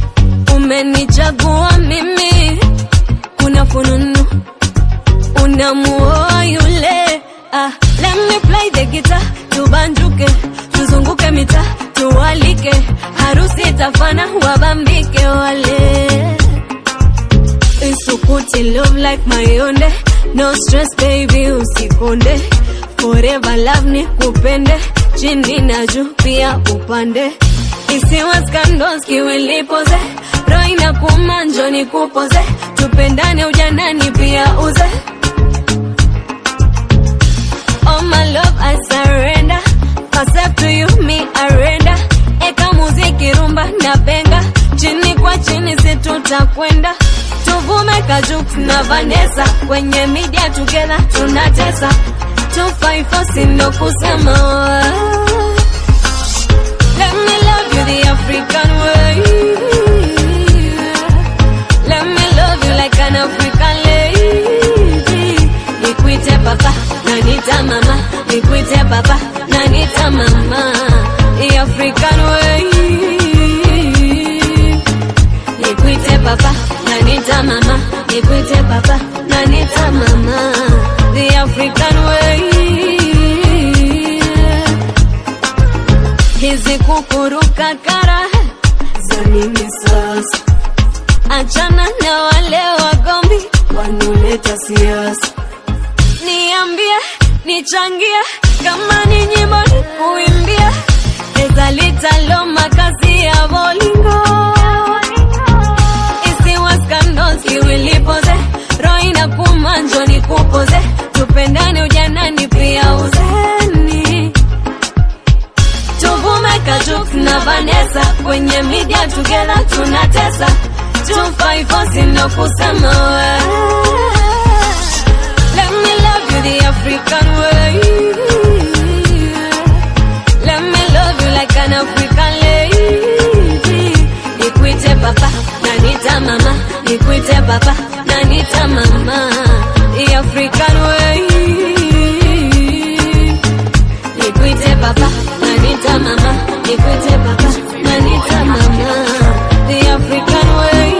Umenichagua mimi, kuna fununu unamuoa yule. Ah, let me play the guitar, tubanjuke, tuzunguke mita, tuwalike, harusi itafana, wabambike wale. Isukuti love like mayonde, no stress baby, usikonde. Forever love ni kupende, chini na juu pia upande. Isiwa scandals kiwilipoze, roho inakuuma njoo nikupoze, tupendane ujanani pia uze. Oh itakwenda tuvume kajuk na vanesa kwenye media together tunatesa 254 sindo kusema Let me love you the African way Let me love you like an African lady Nikuite papa na nita mama Nikuite papa na nita mama The African way Nikuite papa na nita mama Nikuite papa na nita mama The African way Hizi kukuruka kara za nini sasa? Achana na wale wagombi wanaoleta siasa. Niambie, nichangie kama ni nyimbo ni kuimbia, eza litalo makazi ya bolingo isiwa skandos iwilipoze roho inakuuma njo nikupoze tupendane ujanani pia uzeni tuvume kajuk na vanesa kwenye media together tunatesa 254 sindo kusema we Let me love you the African way Let me love you like an African lady Nikuite papa na nita mama Nikuite papa na nita mama The African way Nikuite papa na nita mama Nikuite papa na nita mama The African way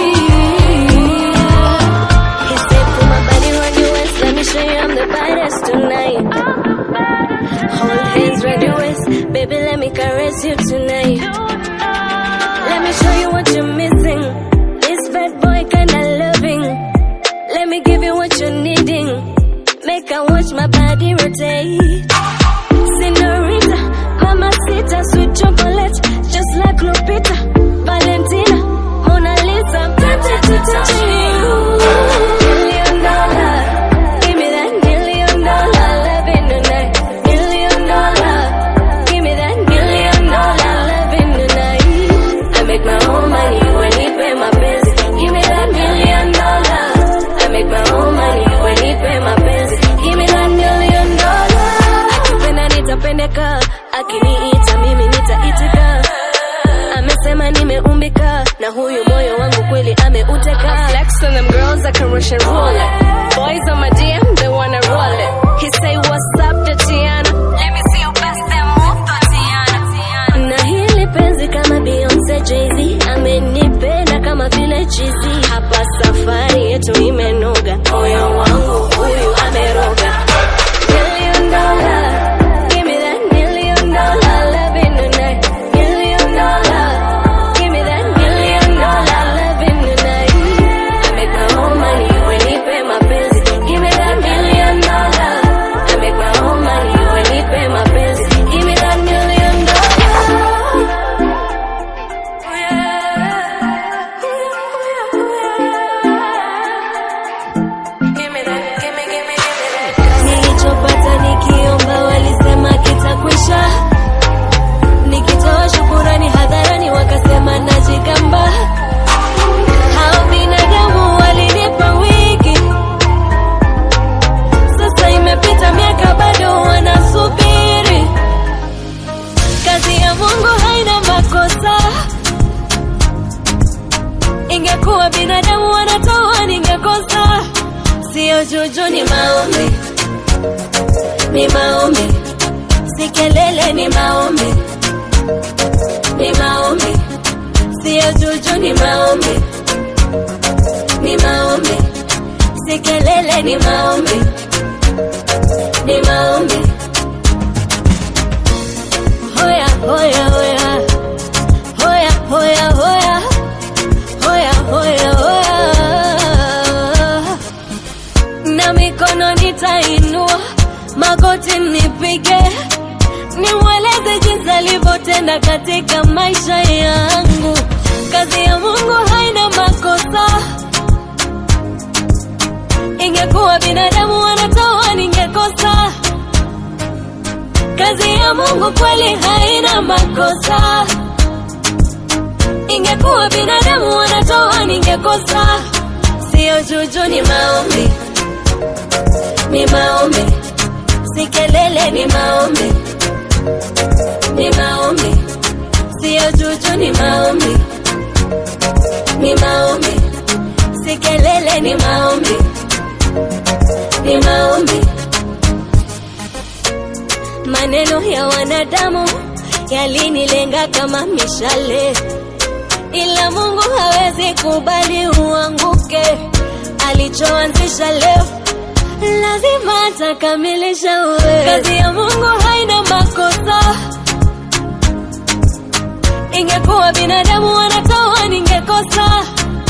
He said, put my body on your waist, let me show you I'm the baddest tonight. Hold hands round your waist, baby, let me caress you tonight. Let me show you what you're missing. This bad boy kinda loving. Let me give you what you're needing. Make I watch my body rotate. Senorita, mamacita, sweet chocolate, just like Lupita, Valentina, Mona Lisa, tempted to touch you. Million dollar, give me that million dollar loving tonight. Million dollar, give me that million dollar loving tonight. I make my own money when he pay my bills. Give me that million dollar. I make my own money when he pay my bills. Give me that million dollar. Akipenda nitapendeka, akiniita mimi nitaitika. Amesema nimeumbika na huyu moyo wangu kweli ameuteka. Flex on them girls like a Russian roulette. Boys on my DM, they wanna roll it. He say what's up Tatiana? Let me see you bust that move Tatiana. Na hili penzi kama Beyonce Jay-Z amenipenda kama vile chizi. Hapa safari yetu imenoga, moyo wangu huyu ameroga. Million dollar, give me that million dollar loving tonight. Million dollar, give me that million dollar loving tonight. I make my own money when he pay my bills. Give me that million dollar. I make my own money when he pay my bills. Give me that million Nilichopata nikiomba walisema kitakwisha, nikitoa shukurani hadharani wakasema najigamba. Hao binadamu walinipa wiki, sasa imepita miaka bado wanasubiri. Kazi ya Mungu haina makosa, ingekuwa binadamu wanatoa ningekosa. Sio juju, ni maombi ni maombi, si kelele, ni maombi, ni maombi, sio juju, ni maombi, ni maombi, si kelele, ni maombi, ni maombi. Hoya, hoya, hoya, hoya, hoya, hoya, hoya, hoya, hoya, na mikono nitainua magoti nipige, nimweleze jinsi alivyotenda katika maisha yangu. Kazi ya Mungu haina makosa, ingekuwa binadamu wanatoa ningekosa. Kazi ya Mungu kweli haina makosa, ingekuwa binadamu wanatoa ningekosa sio juju ni maombi ni maombi si kelele ni maombi ni maombi sio juju ni maombi ni maombi si kelele ni maombi ni maombi maneno ya wanadamu yalinilenga kama mishale ila mungu hawezi kubali uanguke alichoanzisha leo lazima atakamilisha uwe kazi ya mungu haina makosa ingekuwa binadamu wanatoa ningekosa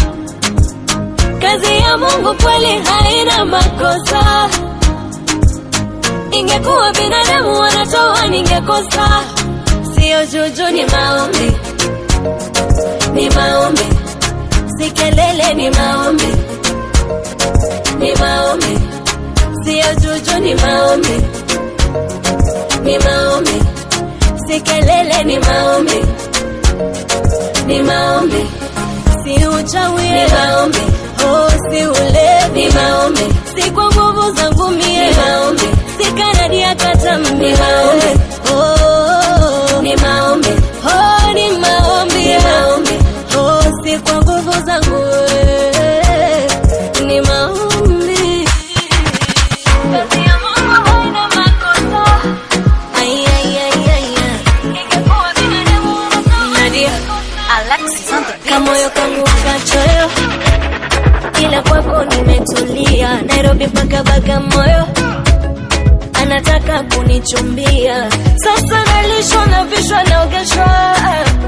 kazi ya mungu kweli haina makosa ingekuwa binadamu wanatoa ningekosa sio juju ni maombi ni maombi si kelele ni maombi ni maombi sio juju ni maombi ni maombi si kelele ni maombi ni maombi si uchawi ni maombi oh si ulevi ni maombi si kwa nguvu zangu mie ni maombi si kanadi ya katam ni maombi oh ni maombi oh ni maombi ni maombi oh si kwa nguvu zangu eh, ni maombi kazi ya Mungu haina makosa ay ay ay ay ay ingekuwa binadamu Nadia Alexis kamoyo kangu kachoyo ila kwako nimetulia Nairobi mpaka Bagamoyo anataka kunichumbia sasa nalishwa na vishwa naogeshwa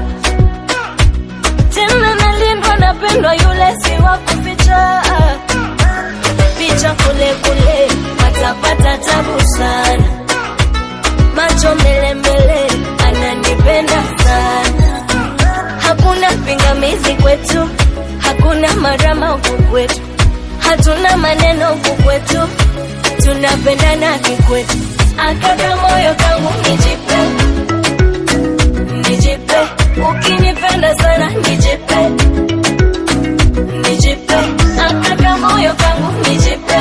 tena nalindwa napendwa yule si wa kuficha picha kule kule atapata tabu sana macho mbele mbele ananipenda sana hakuna pingamizi kwetu hakuna marama huku kwetu hatuna maneno huku kwetu tunapendana kikwetu akaka moyo kangu nijipe nijipe ukinipenda sana nijipe nijipe akaka moyo kangu nijipe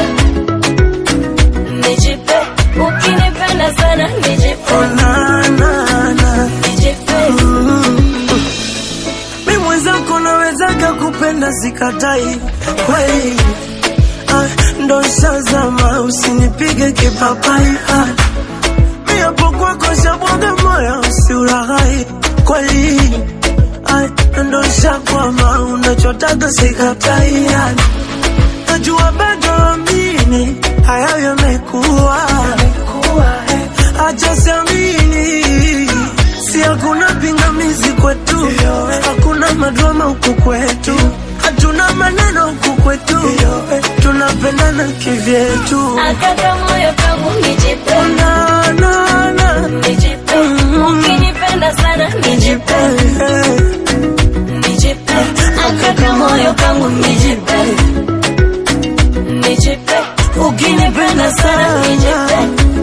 nijipe ukinipenda sana nijipe nijipe mi mwenzako nawezaga kupenda sikatai kweli ah, ndo shazama usinipige kipapai ah, mi hapo kwako shabwaga moyo usiulaghai kweli ah, ndo shakwama unachotaga sikatai ah, najua bado amini hayo yamekuwa eh, acha siamini si hakuna pingamizi kwetu hakuna madrama huku kwetu hatuna maneno huku kwetu tunapendana kivyetu akaka moyo kangu nijipe na, na, na. nijipe ukinipenda sana nijipe nijipe akaka moyo kangu nijipe nijipe ukinipenda sana nijipe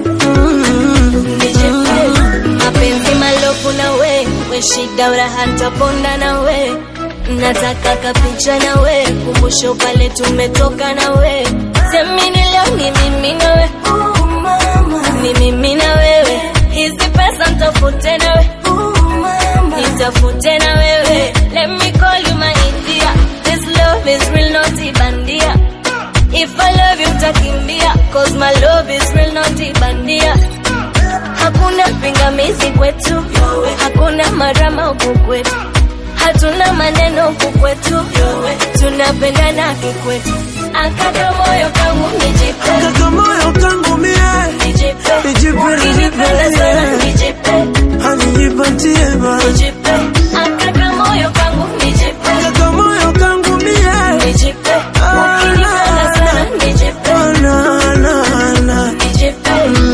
nijipe mapenzi malofu na we we shida uraha ntaponda na we nataka kapicha na we kumbusho pale tumetoka na we semini leo ni mimi na we ni mimi na wewe hizi pesa ntafute na we nitafute na wewe let me call you my India this love is real not ibandia if I love you utakimbia cause my love is real not ibandia hakuna pingamizi kwetu hakuna marama huku kwetu hatuna maneno huku kwetu tunapendana kikwetu akaka moyo kangu nijipe Akaka moyo kangu mie nijipe Nijipe, ukinipenda nijipe, sana yeah. nijipe anijipatie ba nijipe akaka moyo kangu nijipe Akaka moyo kangu mie nijipe ukinipenda sana nijipe na, na, na. nijipe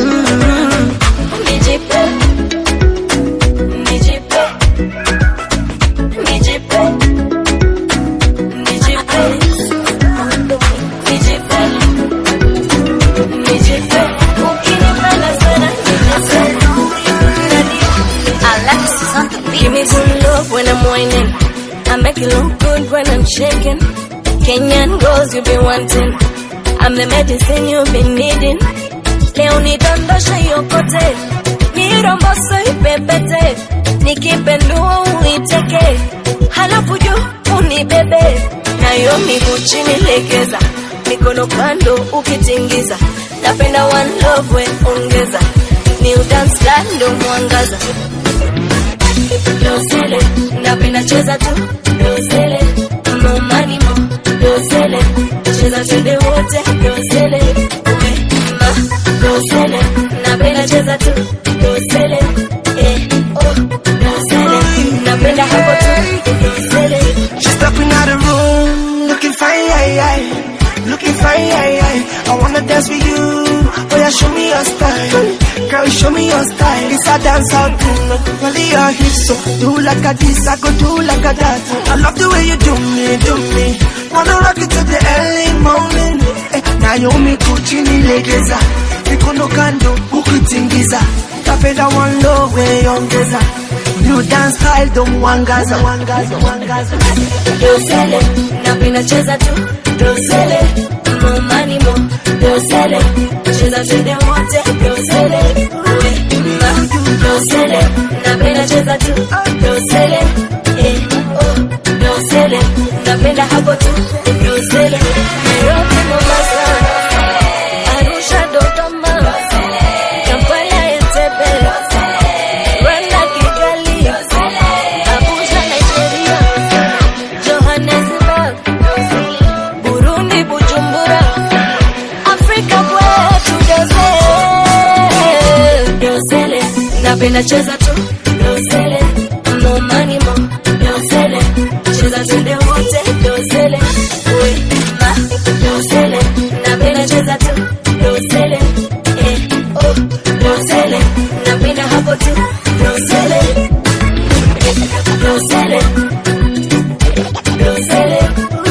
nijipe nijipe nijipe nijipe nijipe nijipe ukinipenda sana nijipe Give me some love when I'm whining. I make it look good when I'm shaking. Kenyan girls you be wanting. I'm the medicine you've been needing. Leo nidondosha yokote, niromboso ipepete, nikipendua uiteke, halafu juu unibebe, nayo miguu chini legeza, mikono kando ukitingiza, napenda one love we ongeza, ni udance style ndo mwangaza dosele napenda cheza tu dosele no money mo dosele cheza twende wote dosele we ma dosele napenda cheza tu dosele eh oh dosele napenda hapo tu dosele She's stepping out the room, looking fine, aye, aye. looking fine. Aye, aye. I wanna dance with you, oh yeah, show me your style. Girl, show me your style. It's a dance out thing. Only your hips, so do like a this, I go do like a that. I love the way you do me, do me. Wanna rock it till the early morning. Eh, Naomi kuchini legeza, mikono kando ukitingiza. Tapenda one low way ongeza. New dance style don't wangaza, wangaza, wangaza. dosele napenda cheza tu dosele no money mo dosele cheza twende wote dosele we ma dosele napenda cheza tu dosele eh oh dosele napenda hapo tu dosele Nairobi Mombasa Arusha Dodoma Kampala Entebbe Rwanda Kigali Abuja Nigeria Johannesburg, Burundi, Bujumbura, Afrika kwetu dosele, dosele, napenda cheza tu dosele, no money mo dosele, cheza twende wote dosele, we ma dosele, napenda cheza tu dosele, eh oh dosele, napenda hapo tu dosele, dosele. Dosele,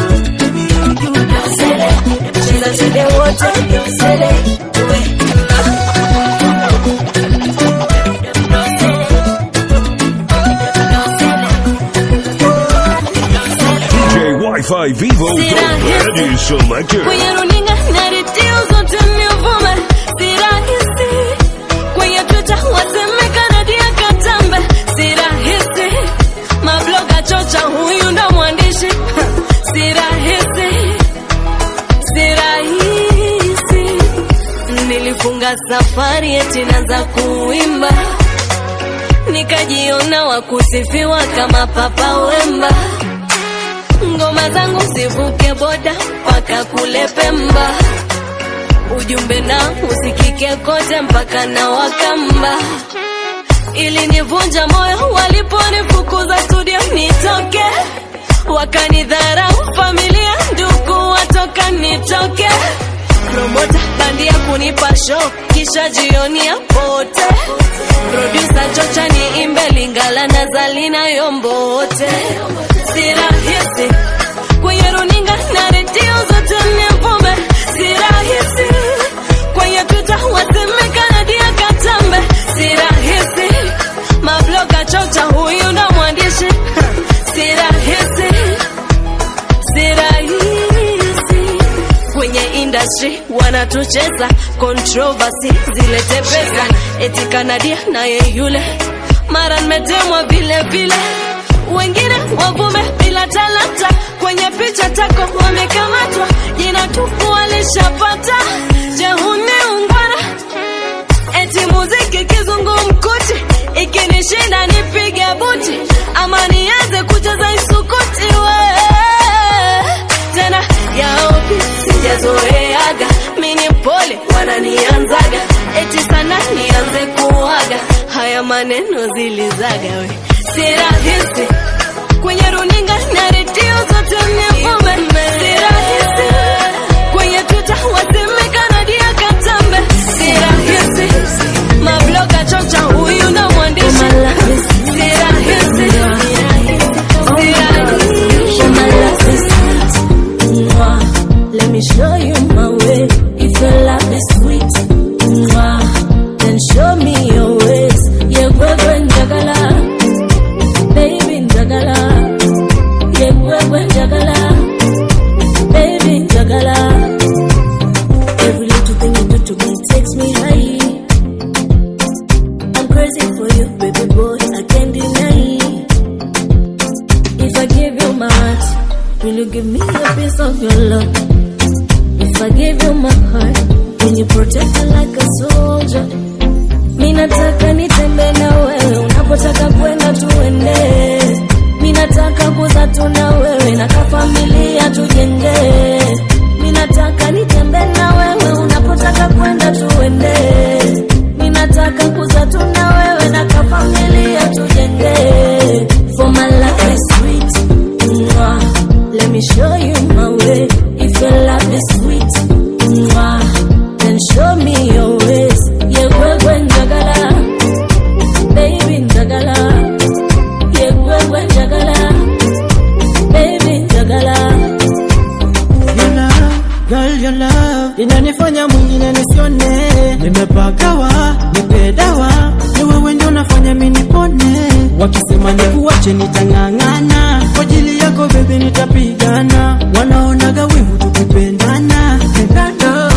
dosele, cheza twende wote dosele, we DJ Wi-Fi Vivo, the ready selector. kwenye runinga na redio zote nivume, si rahisi kwenye Twitter wasemeka Nadia Katambe, si rahisi mabloga chocha, huyu ndo mwandishi si rahisi, si rahisi. Nilifunga safari eti naanza kuimba, nikajiona wakusifiwa kama Papa Wemba ngoma zangu zivuke boda mpaka kule Pemba, ujumbe na usikike kote mpaka na Wakamba. Ilinivunja moyo waliponifukuza studio nitoke, wakanidharau familia, ndugu watoka nitoke, promota bandia kunipa show kisha jioni ya pote, producer chocha niimbe Lingala na Zalina Yombote, si rahisi kwenye runinga na redio zote nivume, si rahisi kwenye Twitter wasemeka Nadia Katambe, si rahisi mabloga chocha, huyu ndo mwandishi si rahisi, si rahisi kwenye industry wanatucheza controversy zilete pesa eti kanadia naye yule mara nimetemwa vile vile wengine wavume bila talanta kwenye picha tako wamekamatwa jina tupu walishapata jehuni ungwana eti muziki kizungumkuti ikinishinda nipige buti ama nianze kucheza isukuti we tena yaopi sijazoeaga mini pole wananianzaga eti sana nianze kuaga haya maneno zilizaga we si rahisi kwenye runinga na redio zote nivume si rahisi kwenye twitter wasemeka Nadia Katambe si rahisi mabloga chocha huyu na mwandishi si rahisi si rahisi Mwah. Let me show you my way. If your love is sweet, mwah, then show me your ways. Yeah, wewe njagala, baby njagala, crazy for you, baby boy. I can't deny. If I give you my heart, will you give me a piece of your love? If I give you my heart, will you protect it like a soldier? Mi nataka nitembe na wewe, unapotaka kwenda tuende. Mi nataka kuza tu na wewe, na kafamilia tujenge. Mi nataka nitembe na wewe, unapotaka kwenda tuende. Mi nataka kuza tu na wewe, na kafamilia tujenge. For my life is sweet, mwah. let me show you my way. If your love is sweet, mwah, then show me your ways. Yeah, wewe njagala, baby njagala. Yeah, wewe njagala, baby njagala. Your love, girl, your love inanifanya mwingine nisione, nimepagawa, nipe dawa, ni wewe ndio unafanya mimi nipone. Wakisema nikuache nitang'ang'ana, kwa ajili yako baby nitapigana, wanaonaga wivu tukipendana, pendana.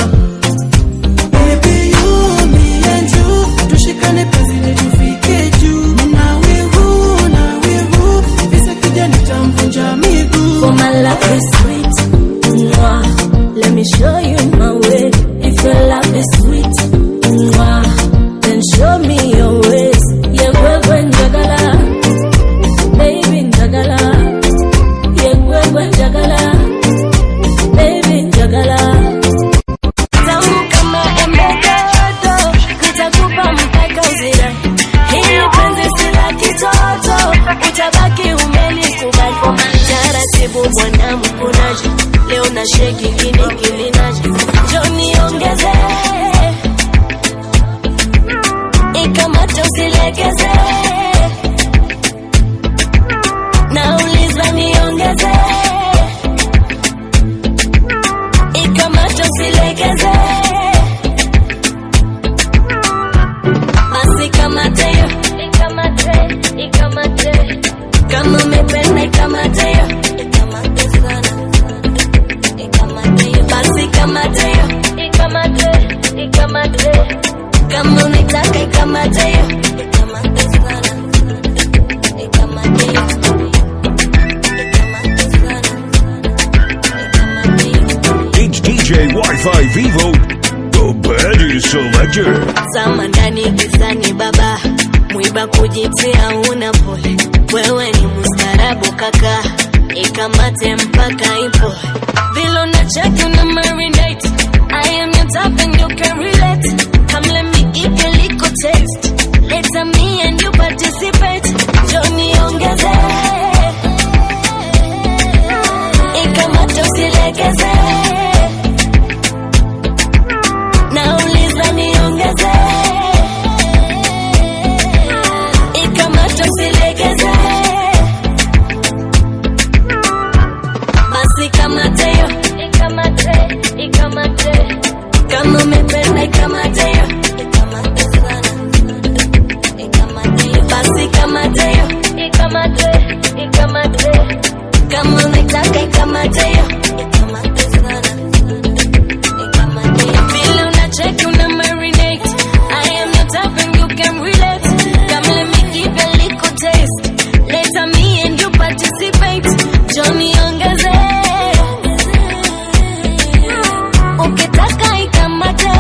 Baby, you, me and you, tushikane penzi letu tufike juu. Nina wivu, na wivu, visa kija nitamvunja miguu. For my love is sweet, mwah. let me show you my way. If your love is sweet, mwah, then show me your ways. Yeah, wewe njagala, baby njagala. Yeah, wewe njagala, baby njagala. Tamu kama embe dodo, nitakupa mpaka uzira. Hili penzi si la kitoto, utabaki umelikubali. Taratibu bwana mkunaji, leo na sheki kini kiminaji. Njoo niongeze, ikamate usilegeze. Nauliza niongeze, ikamate usilegeze. Basi kamate yo, ikamate, ikamate. Kama umependa ikamate yo, ikamate sana. Ikamate yo, basi kamate yo, ikamate, ikamate. Kama unaitaka ikamate yo, ikamate sana. Ikamate yo. It's DJ Wi-Fi Vivo, the baddest selector. Zama ndani gizani baba, mwiba kujitia una pole. Wewe ni mustarabu kaka, ikamate mpaka ipo. Vilo na chaki una marinate. I am your type and you can relate. Come let me give you a little taste. Later me and you participate. Johnny ongeze. Ikamate usilegeze. Nauliza niongeze. Ikamate usilegeze. Basi kamate yo, ikamate, ikamate. Kama umependa ikamate yo, ikamate sana. Ikamate yo, basi kamate yo, ikamate, ikamate. Kama unaitaka ikamate yo, ikamate sana. Ikamate yo. Vile unacheki una marinate. I am your type and you can relate. Come let me give you a little taste. Later me and you participate. Johnny ongeze. Ukitaka ikamate.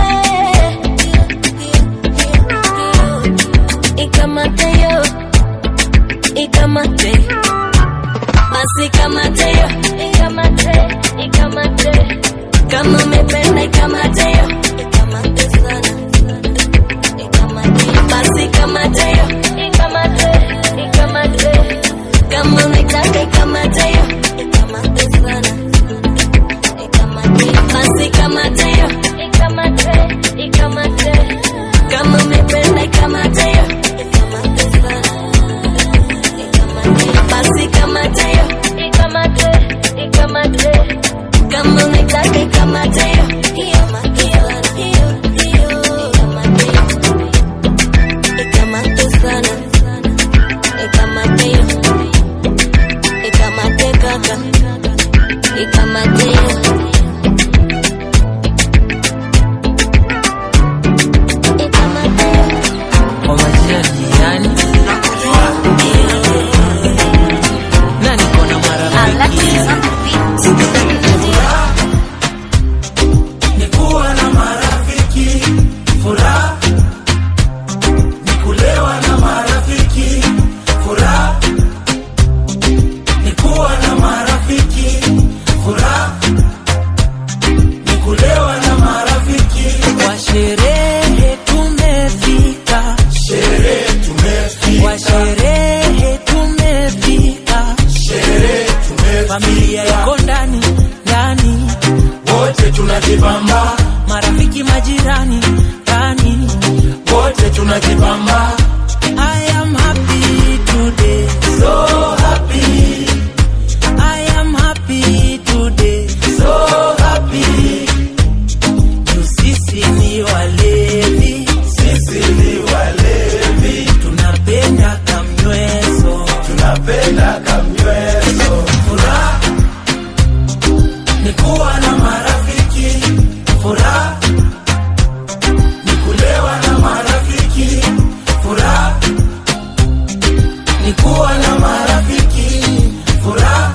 Ikamate yo. Ikamate. Basi kamate yo. Ikamate. Ikamate. Kama umependa ikamate yo. Ikamate sana. Ikamate yo. Basi kamate yo. Ikamate. Ikamate. Kama unaitaka ikamate yo. Ikamate sana. Ikamate yo. Basi kamate yo. Ikamate. Ikamate. Kama umependa ikamate yo. Ikamate sana. Ikamate yo. Basi kamate yo. Ikamate. Ikamate. Kama unaitaka ikamate yo. Ikamate sana. umejibamba I am happy today so happy I am happy today so happy Tu sisi ni walevi sisi ni walevi tunapenda kamnyweso tunapenda kamnyweso furaha ni kuwa na marafiki furaha ni kulewa na marafiki furaha ni kuwa na marafiki furaha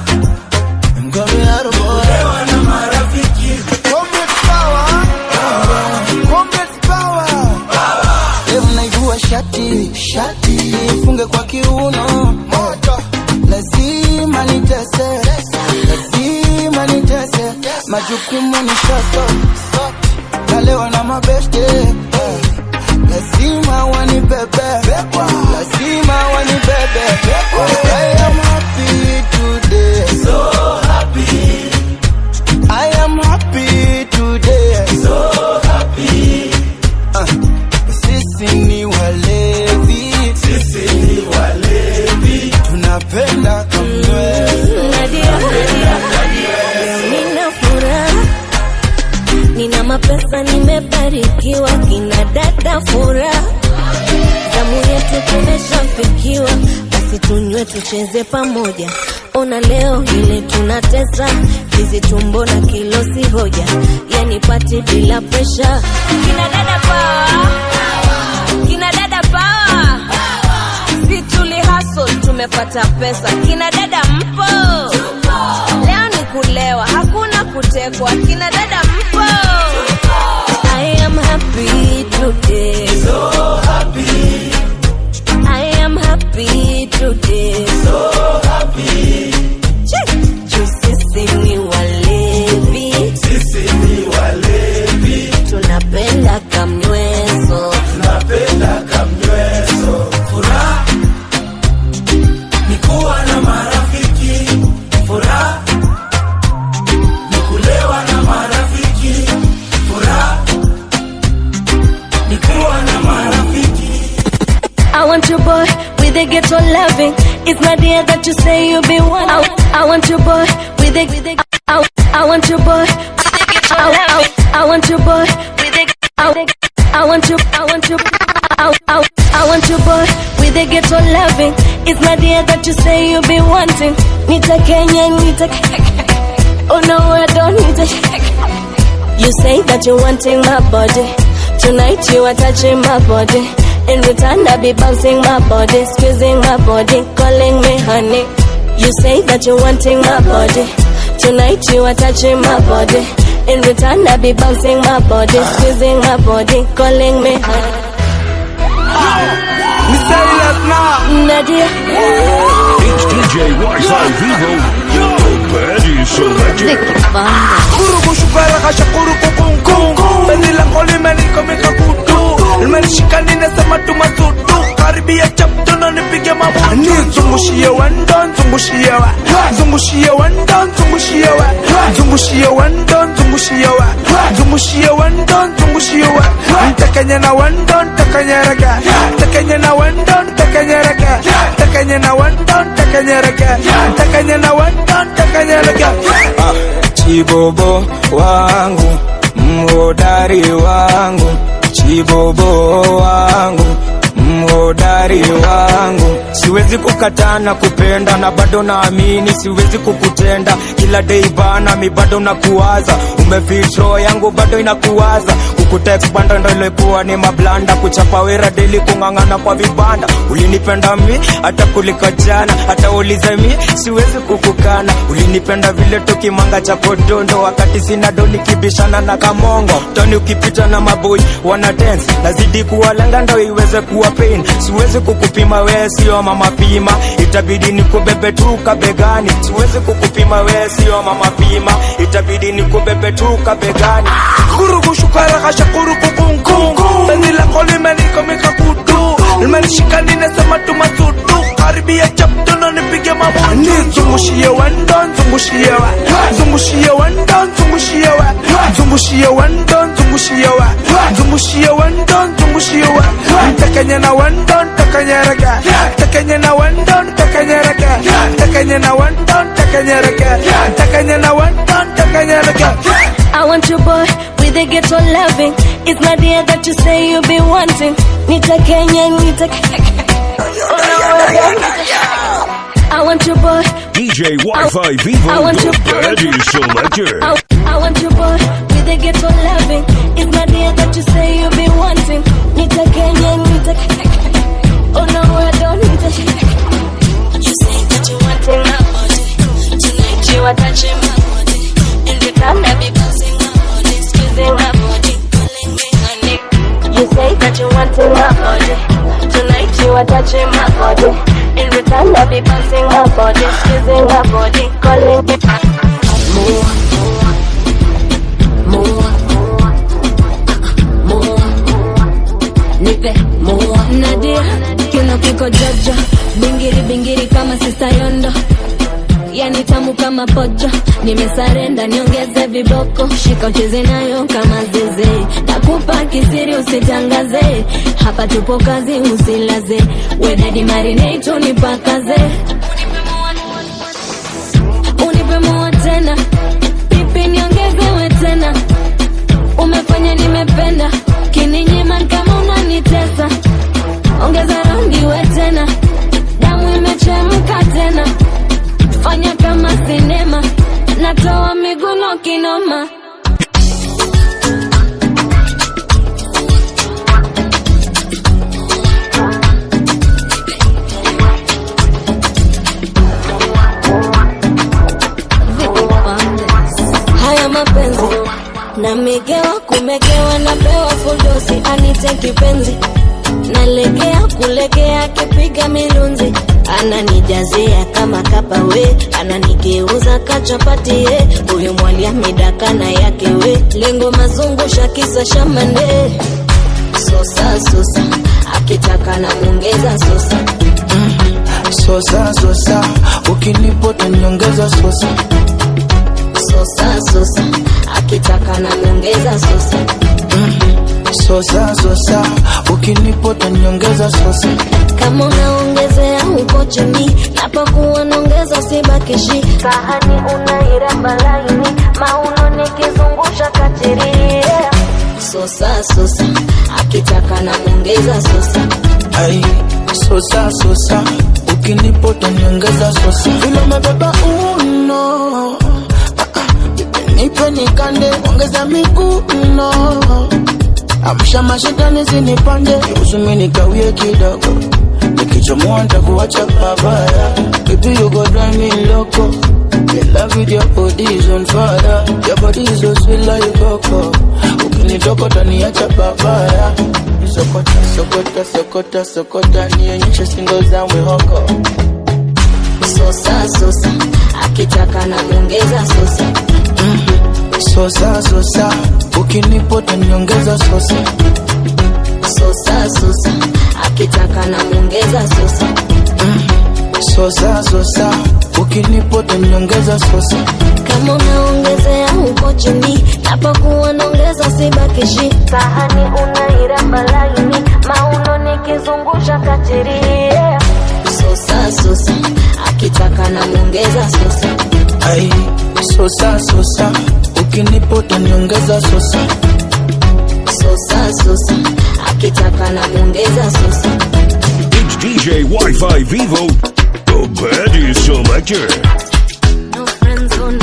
kulewa na marafiki Leo naivua shati shati funge kwa kiuno moto lazima nitese lazima nitese majukumu ni sasa nalewa na mabeste eh. lazima wanibebe lazima wanibebe I am happy today so happy I am happy today so happy uh. Sisi ni walevi, sisi ni walevi, tunapenda kamweso. Nadia, leo nina furaha, nina mapesa, nimebarikiwa, kina dada furaha, damu yetu tumeshafikiwa, basi tunywe tucheze pamoja. Ona leo vile tunatesa, hizi tumbo na kilo si hoja, yani pati bila presha. Kina dada power, kina dada power, si tuli hustle tumepata pesa. Kina dada mpo, leo ni kulewa, hakuna kutekwa. Kina dada mpo, I am happy today, so happy. I am happy today, so happy. Juu sisi ni walevi, sisi ni walevi, tunapenda kamnyweso, tunapenda kamnyweso. furaha ni kuwa na marafiki furaha ni kulewa na marafiki furaha ni kuwa na marafiki I want your boy with a ghetto loving. It's not the that you say you be one. I, I want your boy with a, with a I, I want your boy. I, I, I want your boy with a I, I want your I want your I, I, I want your boy with a ghetto loving. It's not the that you say you be wanting. Nita Kenya, Nita. Oh no, I don't need it. You say that you're wanting my body. Tonight you are touching my body. In return, I be bouncing my body, squeezing my body, calling me honey. You say that you're wanting my body. Tonight you are touching my body. In return, I be bouncing my body, squeezing my body, calling me honey. Nadia. It's DJ Wi-Fi Vivo, the Eddie Selector. Kuruku shukara kasha kuruku kungu Beni lango limenikomeka kutu Limenishika ninasema tu masutu Karibia chapto na nipige mabutu Nizungushie wendo, nzungushie wa Nzungushie wendo, nzungushie wa Nzungushie wendo, nzungushie wa Nzungushie wendo, nzungushie wa Ntakanye na wendo, ntakanye raga Ntakanye na wendo, ntakanye raga Ntakanye na wendo, ntakanye raga Ntakanye na wendo, ntakanye raga Chibobo wangu, mhodari wangu, chibobo wangu, mhodari wangu. Siwezi kukataa na kupenda na bado naamini siwezi kukutenda. Kila day bana, mi bado nakuwaza, umefitro yangu bado inakuwaza. Kukutext banda ndo ilikuwa ni mablanda, kuchapa wera deli, kung'ang'ana kwa vibanda. Ulinipenda mi hata kuliko jana, hata ulize mi siwezi kukukana. Ulinipenda vile tukimanga cha podondo, wakati sina do nikibishana na kamongo. Toni ukipita na maboi wana dance, nazidi kuwalenga ndo iweze kuwa pain. Siwezi kukupima we sio mama pima, itabidi nikubebe tu kabegani. Siwezi kukupima we sio mama pima, itabidi nikubebe tu kabegani. Kuruku shukara kasha kuruku kungu Beni lango limenikomeka kutu Limenishika ninasema tu masutu Karibia karibia chaptona nipige mabutu zungushie wendo zungushie wa zungushie wendo zungushie wa zungushie wendo zungushie wa zungushie wendo zungushie wa ntakanye na wendo ntakanyereka ntakanye na wendo ntakanyereka ntakanye na wendo ntakanyereka ntakanye na wendo ntakanyereka I want your boy with a ghetto loving. It's not the that you say you be wanting. Nita Kenya, Nita I want your boy. DJ Wi-Fi Vivo, I want the you- Daddy Selector. I, I want your boy with a ghetto loving. It's not the that you say you be wanting. Nita Kenya, Nita Oh no, I don't need a You say that you wanting my body. Tonight you are touching my body. In return, I be passing my body, squeezing my body, calling me honey. You say that you wanting my body. Tonight you are touching my body. In return, I be passing my body, squeezing my body, calling me more, more, more. Nipe more. Nadia, kiuno kiko jojo, bingiri bingiri kama sista yondo yani tamu kama pocho nimesarenda niongeze viboko shika ucheze nayo kama zeze nakupa kisiri usitangaze hapa tupo kazi usilaze wedadi marinate unipakaze unipe mua tena pipi niongezewe tena umefanya nimependa kininyima kama unanitesa ongeza rangi we tena damu imechemka tena fanya kama sinema natoa miguno kinoma haya mapenzi namegewa kumegewa napewa fuldosi anite kipenzi nalegea kulegea kipiga milunzi ananijazia kama kapawe ananigeuza kachapatie huyu mwalia midakana yake we lengo mazungusha kisa shamande sosa sosa akitaka na mwongeza sosa sosa sosa ukinipota nyongeza sosa sosa sosa akitaka na mwongeza sosa sosa sosa ukinipota nyongeza sosa kama unaongezea uko chini napokuwa naongeza sibakishi sahani unairamba laini mauno nikizungusha katiria sosa sosa akitaka na mwongeza sosa ai sosa sosa ukinipota nyongeza sosa vile umebeba uno Ah, ah, nipe nikande ongeza miguu no amsha mashetani zinipande usumi nikawie kidogo nikichomoa ntakuacha babaya baby you go drive me loco in love with your body is on fire your body is so sweet like coco ukinitokota niacha babaya sokota sokota sokota sokota nionyeshe singo za mwihoko sosa sosa akitaka na mwongeza sosa sosa sosa ukinipota niongeza sosa sosa sosa akitaka na mwongeza sosa sosa sosa ukinipota niongeza sosa kama unaongezea uko chini napokuwa naongeza sibakishi sahani unairamba laini mauno nikizungusha katiria sosa sosa akitaka na mwongeza sosa ai sosa sosa ukinipota niongeza sosa sosa sosa akitaka na mwongeza sosa It's DJ Wi-Fi Vivo, the Daddy Selector. no friend zone.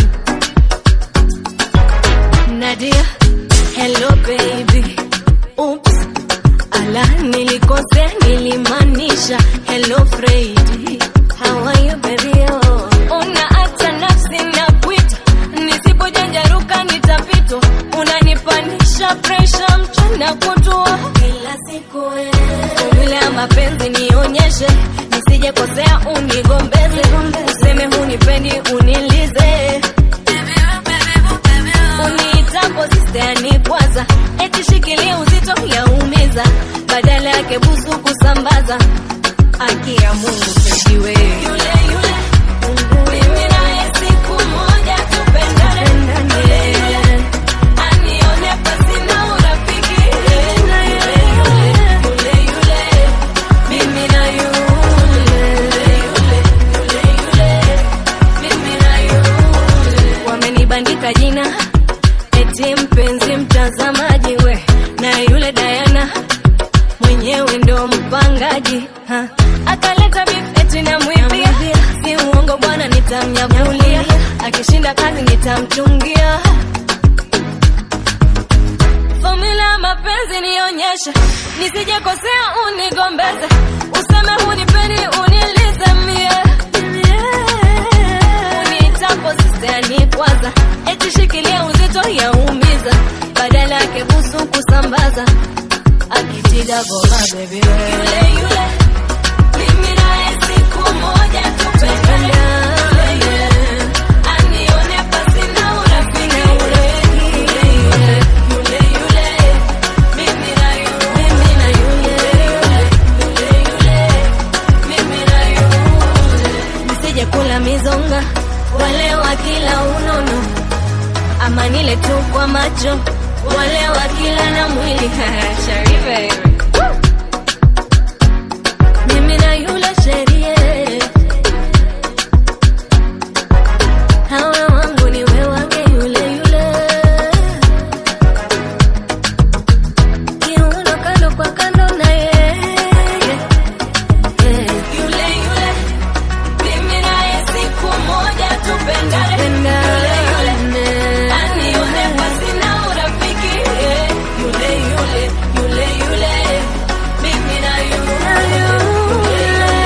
Nadia, hello baby. Oops, ala nilikosea nilimaanisha hello Freddy. How are you baby? Oh. Una hata nafsi na kuita, nisipojanjaruka nitapitwa. Unanipanisha pressure mchana kutwa kila siku wewe. Formula ya mapenzi nionyeshe, nisije kosea unigombeze, useme hunipendi unilize uniitapo sistani kwanza eti shikilia uzito yaumiza badala yake busu kusambaza haki ya Mungu tujiwe yule yule mimi naye siku moja tupendane yule yule anione pasi na urafiki yule yule yule yule mimi na yule yule yule mimi na yule wamenibandika jina eti mpenzi mtazamaji we na yule Diana mwenyewe ndo mpangaji ha. akaleta beef eti namwibia si uongo bwana nitamnyakulia akishinda kazi nitamchungia fomula ya mapenzi nionyeshe nisijekosea unigombeze useme hunipendi unilize mie unitapo sistani kwanza eti shikilia uzito yaumiza badala yake busu kusambaza akitiga goma bebe yule yule mimi naye siku moja tupendane yule yule anione pasi na urafiki yule yule yule yule mimi na yule mimi na yule yule yule mimi na yule nisije kula mizonga wale wa kila unono ama nile tu kwa macho wale wa kila na mwili Sharife mimi na yule sherie hawa wangu ni we wake yule yule kiuno kando kwa kando na yeye yule yule mimi naye siku moja tupendane yule yule anione pasi na urafiki yule yule yule yule mimi na yule yule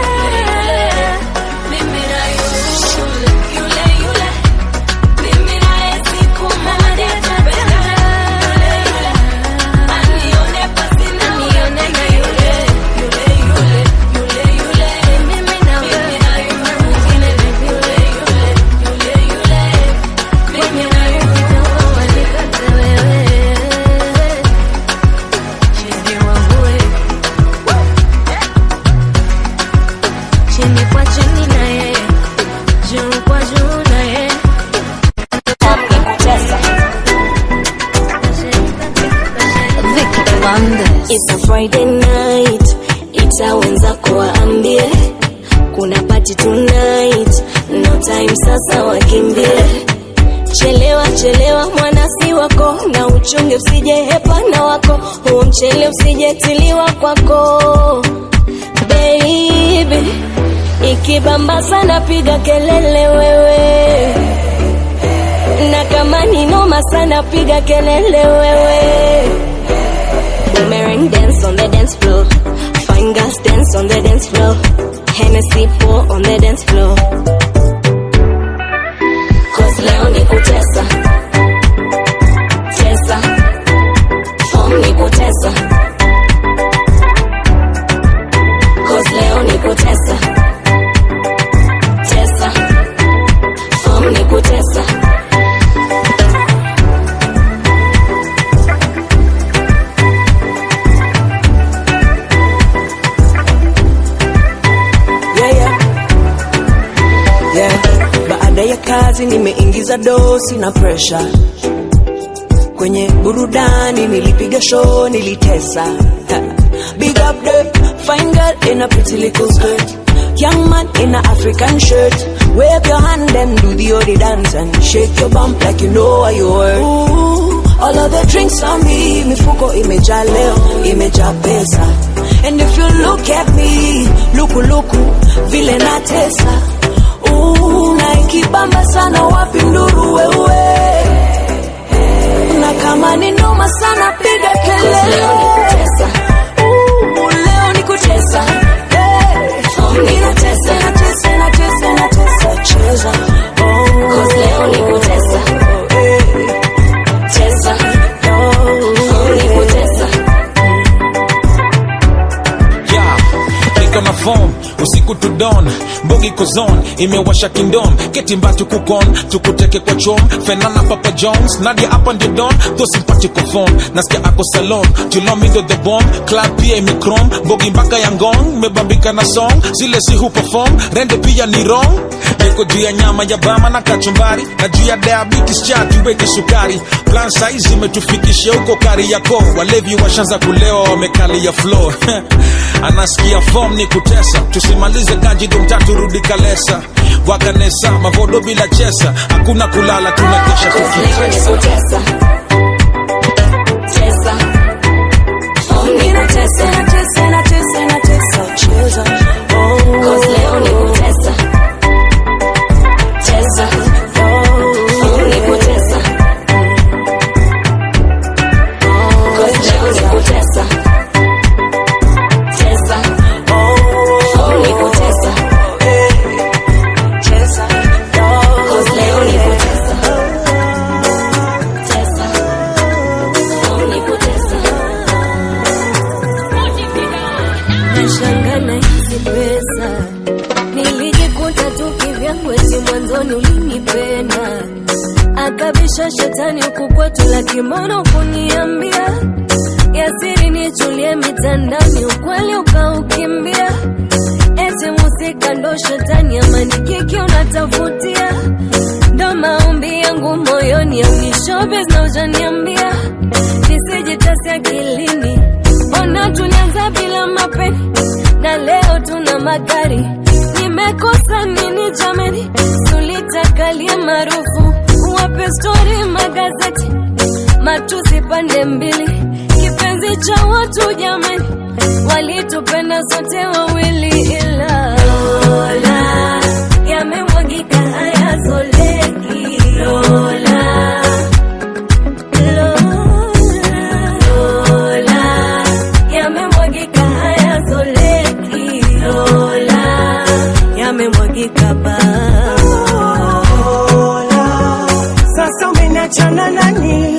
mimi na yule yule yule mimi naye siku moja tupendane yule yule anione pasi na urafiki yule yule yule yule yule mimi na mimi na yule mwingine yule yule yule yule mimi na yule walikate wewe chini wangue chini kwa chini na yeye juu kwa juu na yeye It's a Friday night, ita wenzako waambie kuna party tonight, no time sasa wakimbie. Chelewa chelewa mwanasi wako na uchunge usije hepa na wako huo mchele usijetiliwa kwako baby, ikibamba sana piga kelele wewe, na kama ni noma sana piga kelele wewe. Boomerang dance on the dance floor. Fine girls dance on the dance floor. Hennessy pour on the dance floor. Cause leo ni kutesa. Tesa. Form ni kutesa. Cause leo ni kutesa. Tesa. Form ni kutesa. yeah, yeah. Yeah. Baada ya kazi nimeingiza dosi na pressure kwenye burudani, nilipiga show, nilitesa. Ha. Big up the fine girl in a pretty little skirt, young man in a African shirt. Wave your hand and do the odi dance and shake your bump like you know what you worth. Ooh, all of the drinks on me, mifuko imejaa leo, imejaa pesa. And if you look at me, luku luku, vile natesa. Ooh, na ikibamba sana wapi nduru wewe. Na kama ni noma sana piga kelele. Ooh, leo ni kutesa. Hey. Ninatesa, natesa, natesa, natesa, cheza. Oh. Cause leo ni kutesa. Cheza. Oh. Ni kutesa. Yeah, niko na form usiku to dawn mbogi kozon imewasha kingdom ketimbatu kukon tukuteke kwa chom fenana papa jones nadia hapa ndio don tho simpatiko form nasikia ako salon julomindo the bomb club pia imekrom mbogi mpaka ya ngong mebambika na song zile si huperform rende pia ni wrong niko juu ya nyama ya bama na kachumbari na juu ya diabetes cha tuweke sukari plan saizi imetufikisha huko kari yako walevi washanza kulewa wamekali ya flow anasikia form ni kutesa tusimalize kajido mtatu rudi kalesa wakanesa mavodo bila chesa hakuna kulala tunakesha tukitesa nashangana hizi pesa nilijikuta tu kivyangu eti mwanzoni ulinipenda akabisha shetani huku kwetu la kimono kuniambia yasiri nichulie mitandani ukweli ukaukimbia eti musika ndo shetani amani kiki unatafutia ndo maombi yangu moyoni au ni showbiz na ujaniambia nisijitasi akilini mbona tulianza bila mapeni na leo tuna magari nimekosa nini jamani tulitakalie maarufu wape stori magazeti matusi pande mbili kipenzi cha watu jamani walitupenda sote wawili ila Lola yamemwagika hayazoleki Lola Lola yamemwagika hayazoleki Lola yamemwagika ba Sasa umeniachana nani?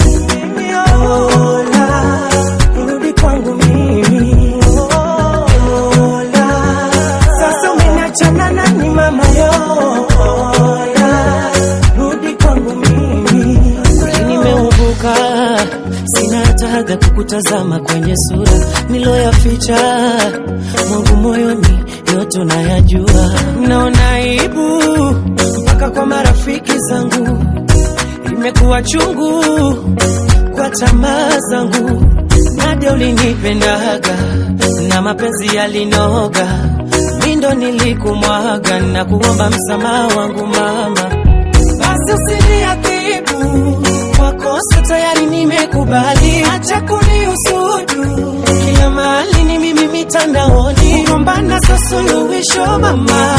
Lola, rudi kwangu mimi. Lola, sasa umeniachana nani mama yo? Lola, rudi kwangu mimi. Kweli nimeubuka, sina hata haga kukutazama kwenye sura niloyaficha mwangu moyoni, yote unayajua. Naona aibu mpaka kwa marafiki zangu, imekuwa chungu kwa tamaa zangu. Nadia ulinipendaga na mapenzi yalinoga, mi ndo nilikumwaga na kuomba msamaha wangu mama basi usiniadhibu kwa kosa tayari nimekubali, acha kunihusudu kila mahali ni mimi mitandaoni, kugombana sio suluhisho mama,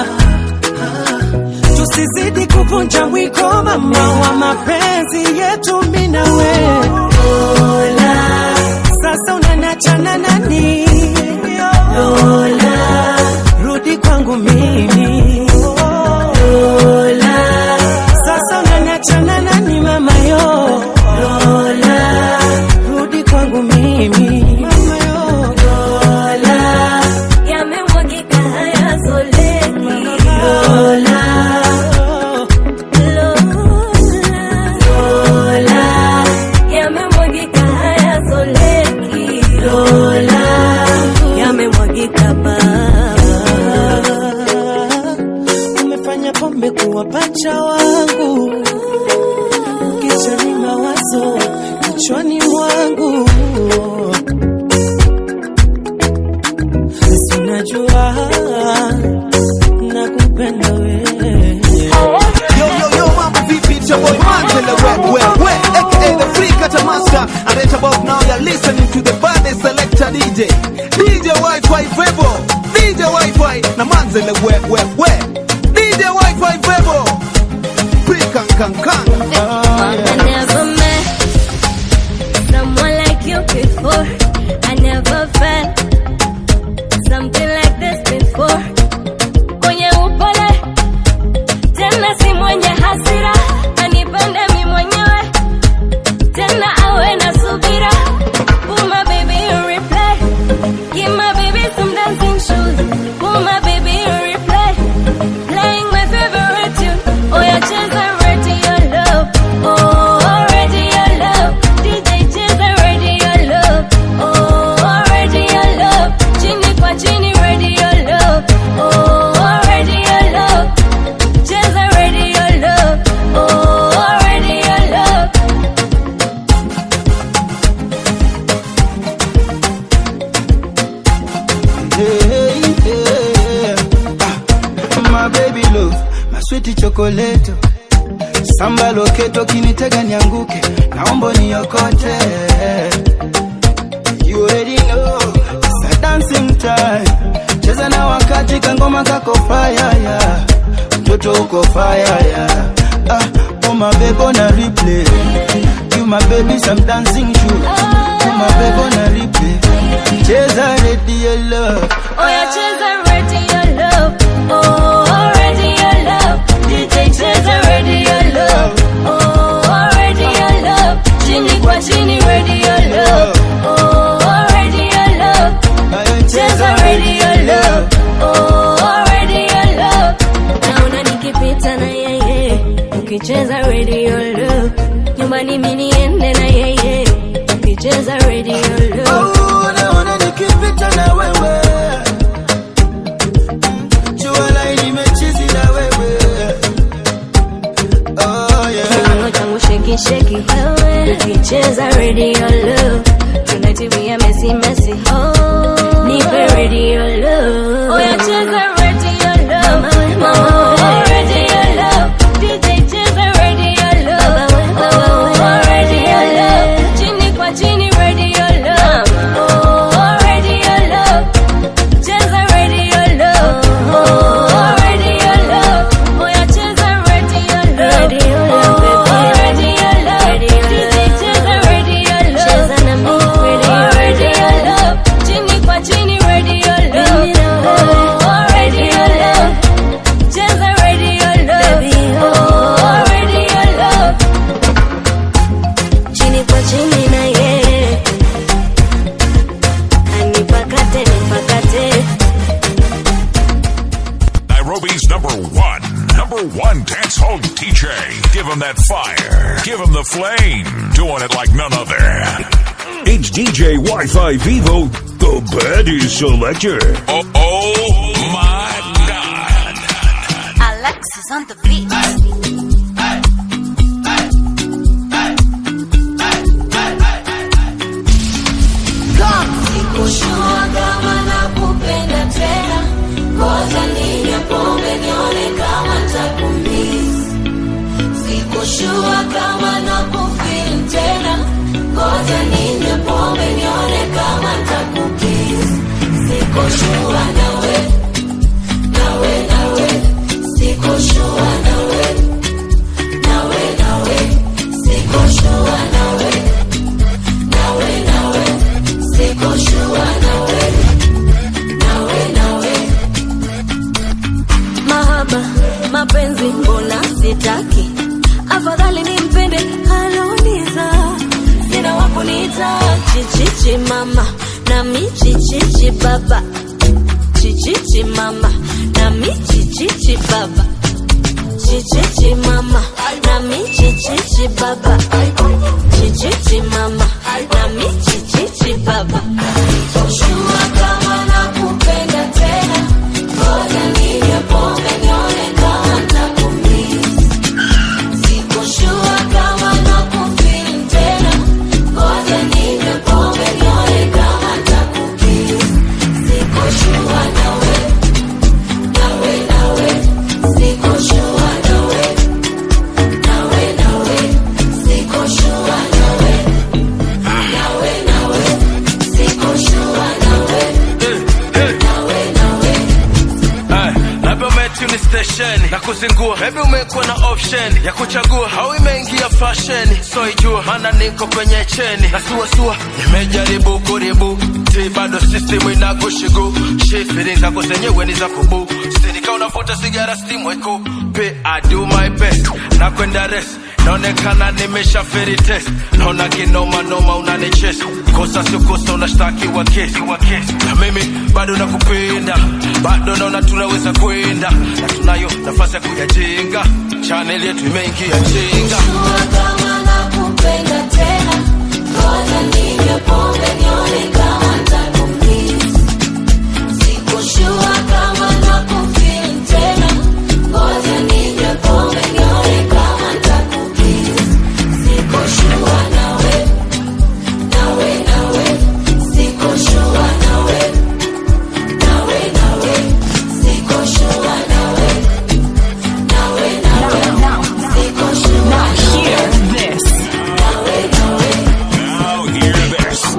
tusizidi kuvunja mwiko mama wa mapenzi yetu mimi na wewe. Lola, sasa unaniachana nani? Lola, rudi kwangu mimi. Lola, sasa unaniachana nani mama yo? Lola, rudi kwangu mimi. Mama yo. Lola, yamemwagika hayazoleki Lola Lola yamemwagika hayazoleki Lola yamemwagika ba umefanya pombe kuwa pacha wangu, kichwani mawazo kichwani mwangu, si unajua nakupenda wewe. Yo, yo, yo, mambo vipi? It's your boy Mandela we, we, we, aka the free Kata Master. And right about now, you're listening to the baddest selector DJ, DJ Wi-Fi Febo, DJ Wi-Fi, na Mandela we, we, we, DJ Wi-Fi Febo, free kan kan kan. I never met someone like you before. I never felt something like this before. Mwenye upole tena si mwenye hasira, anipende mi mwenyewe tena awe na subira. Put my baby in replay, give my baby some dancing shoes. Put my baby on replay. Playing my favorite tune. Oh, yeah, cheza ready your love. Oh, ready your love. DJ cheza ready your love. Oh, ready your love. Chini kwa chini ready your love. Oh, ready your love. Cheza ready your love. Oh, ready your love. Hey, hey, ah, my baby love, my sweet chocolate. Samba loketo kinitega nianguke, naomba niokote. You already know, it's a dancing time. Cheza na wakati kangoma kako fire yeah. Mtoto uko fire yeah. Ah, oh my baby on a replay. You my baby some dancing shoes. Oh my baby on a replay. Cheza ready your love. Oh, yeah, cheza ready your love. Oh, ready your love. DJ cheza ready your love. Oh, ready your love. Chini kwa chini ready your love. Oh, ready your love. Cheza ready your love. Oh, ready your love. Naona nikipita na yeye. Ukicheza ready your love. Nyumbani mimi niende na yeye. Ukicheza ready your love. Oh, naona nikipita na wewe. Jua lai nimechizi na wewe. Oh yeah. Kiuno changu sheki sheki wewe ukicheza radio love tonight we are messy messy oh nipe radio love oh yeah cheza radio love mama mama radio love DJ cheza radio love oh radio love chini kwa chini radio love oh radio love cheza radio love oh radio love oh yeah cheza radio love radio love oh radio love DJ cheza radio love cheza na mimi radio radio love chini kwa chini radio love oh radio love cheza radio love oh radio love chini kwa chini na yeye anipakate nipakate Nairobi's number one, number one dance hall DJ. Give him that fire. Give him the flame. Doing it like none other. It's DJ Wi-Fi Vivo, the baddest selector. Oh, oh my God. Alexis on the beat. Sikushua kama nakupenda tena, ngoja ninywe pombe nione kama ntakumiss. Sikushua kama nakufeel tena, ngoja ninywe pombe nione kama ntakukiss. Sikushua nawe, nawe, nawe, sikushua nawe, nawe, nawe, sikushua nawe, nawe, nawe, sikushua nawe, nawe, nawe. Mahaba, mapenzi mbona sitaki, afadhali nimpende aloniza, sina wakuniita chichichi mama na michichichi baba, chichichi mama na michichichi baba, chichichi mama na michichichi baba, chichichi mama na michichichi baba. Sikushua kama nakupenda tena, ngoja ninywe pombe nione kama ntakumiss. Sikushua kama nakufeel tena, ngoja ninywe pombe nione kama ntakukiss. Sikushua nawe, nawe, nawe, sikushua nawe, nawe, nawe, sikushua nawe, nawe, nawe, sikushua nawe, nawe, nawe. Ay, labda umetuni station na kuzingua, maybe umekuwa na option ya kuchagua, au imeingia fashion, so ijua maana niko kwenye cheni na suasua, nimejaribu kuribu ti bado system inakushigu shi feelings zako zenyewe ni za kubu sinika unavuta sigara steam weko pe I do my best na kwenda rest naonekana nimeshaferi test naona kinoma noma unanichesa kosa sio kosa unashtakiwa kesi na mimi bado nakupenda bado naona tunaweza kwenda na tunayo nafasi ya kuyajenga chanel yetu imeingia chenga kama nakupenda tena ngoja ninywe pombe nione kama nitakumiss. Sikushua kama nakufeel tena ngoja ninywe pombe nione kama nitakukiss. Sikushua nawe, nawe, nawe. Sikushua nawe, nawe, nawe. Sikushua nawe, nawe, nawe. Sikushua Now nawe. hear this. Now hear this.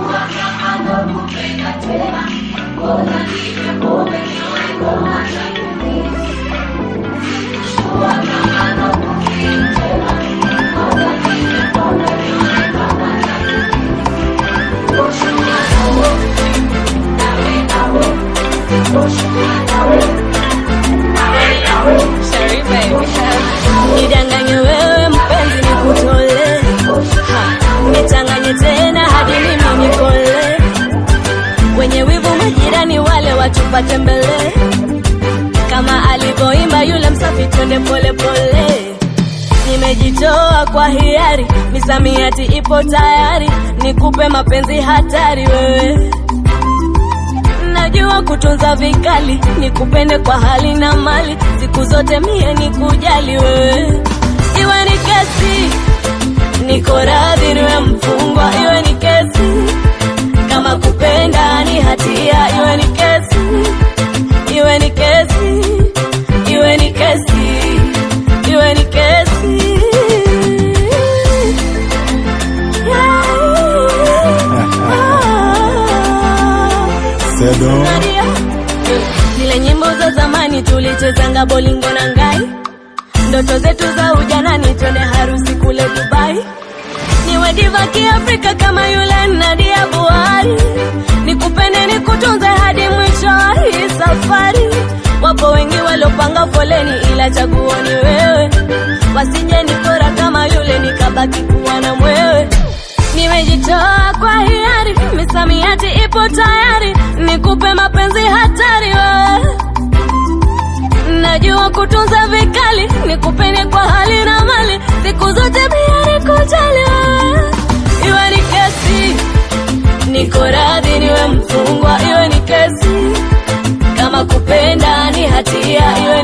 nidanganye wewe mpenzi nikutole Ha, nichanganye tena hadi mimi nikole wenye wivu majirani wale watupate mbele kama alivyoimba yule msafi twende pole pole nimejitoa kwa hiari misamiati ipo tayari nikupe mapenzi hatari wewe najua kutunza vikali nikupende kwa hali na mali siku zote mie nikujali wewe iwe ni kesi niko radhi niwe mfungwa iwe ni kesi kama kupenda ni hatia iwe ni kesi iwe ni kesi iwe ni kesi iwe ni kesi Nadia. zile nyimbo za zamani tulichezanga bolingo na ngai ndoto zetu za ujanani twende harusi kule dubai niwe diva kiafrika kama yule nadia buhari nikupende nikutunze hadi mwisho wa hii safari wapo wengi waliopanga foleni ila chaguo ni wewe wasije nikora kama yule nikabaki kuwa na mwewe nimejitoa kwa hiari misamiati ipo tayari nikupe mapenzi hatari wewe najua kutunza vikali nikupende kwa hali na mali siku zote biari kujali wewe iwe ni kesi niko radhi niwe mfungwa iwe ni kesi kama kupenda ni hatia iwe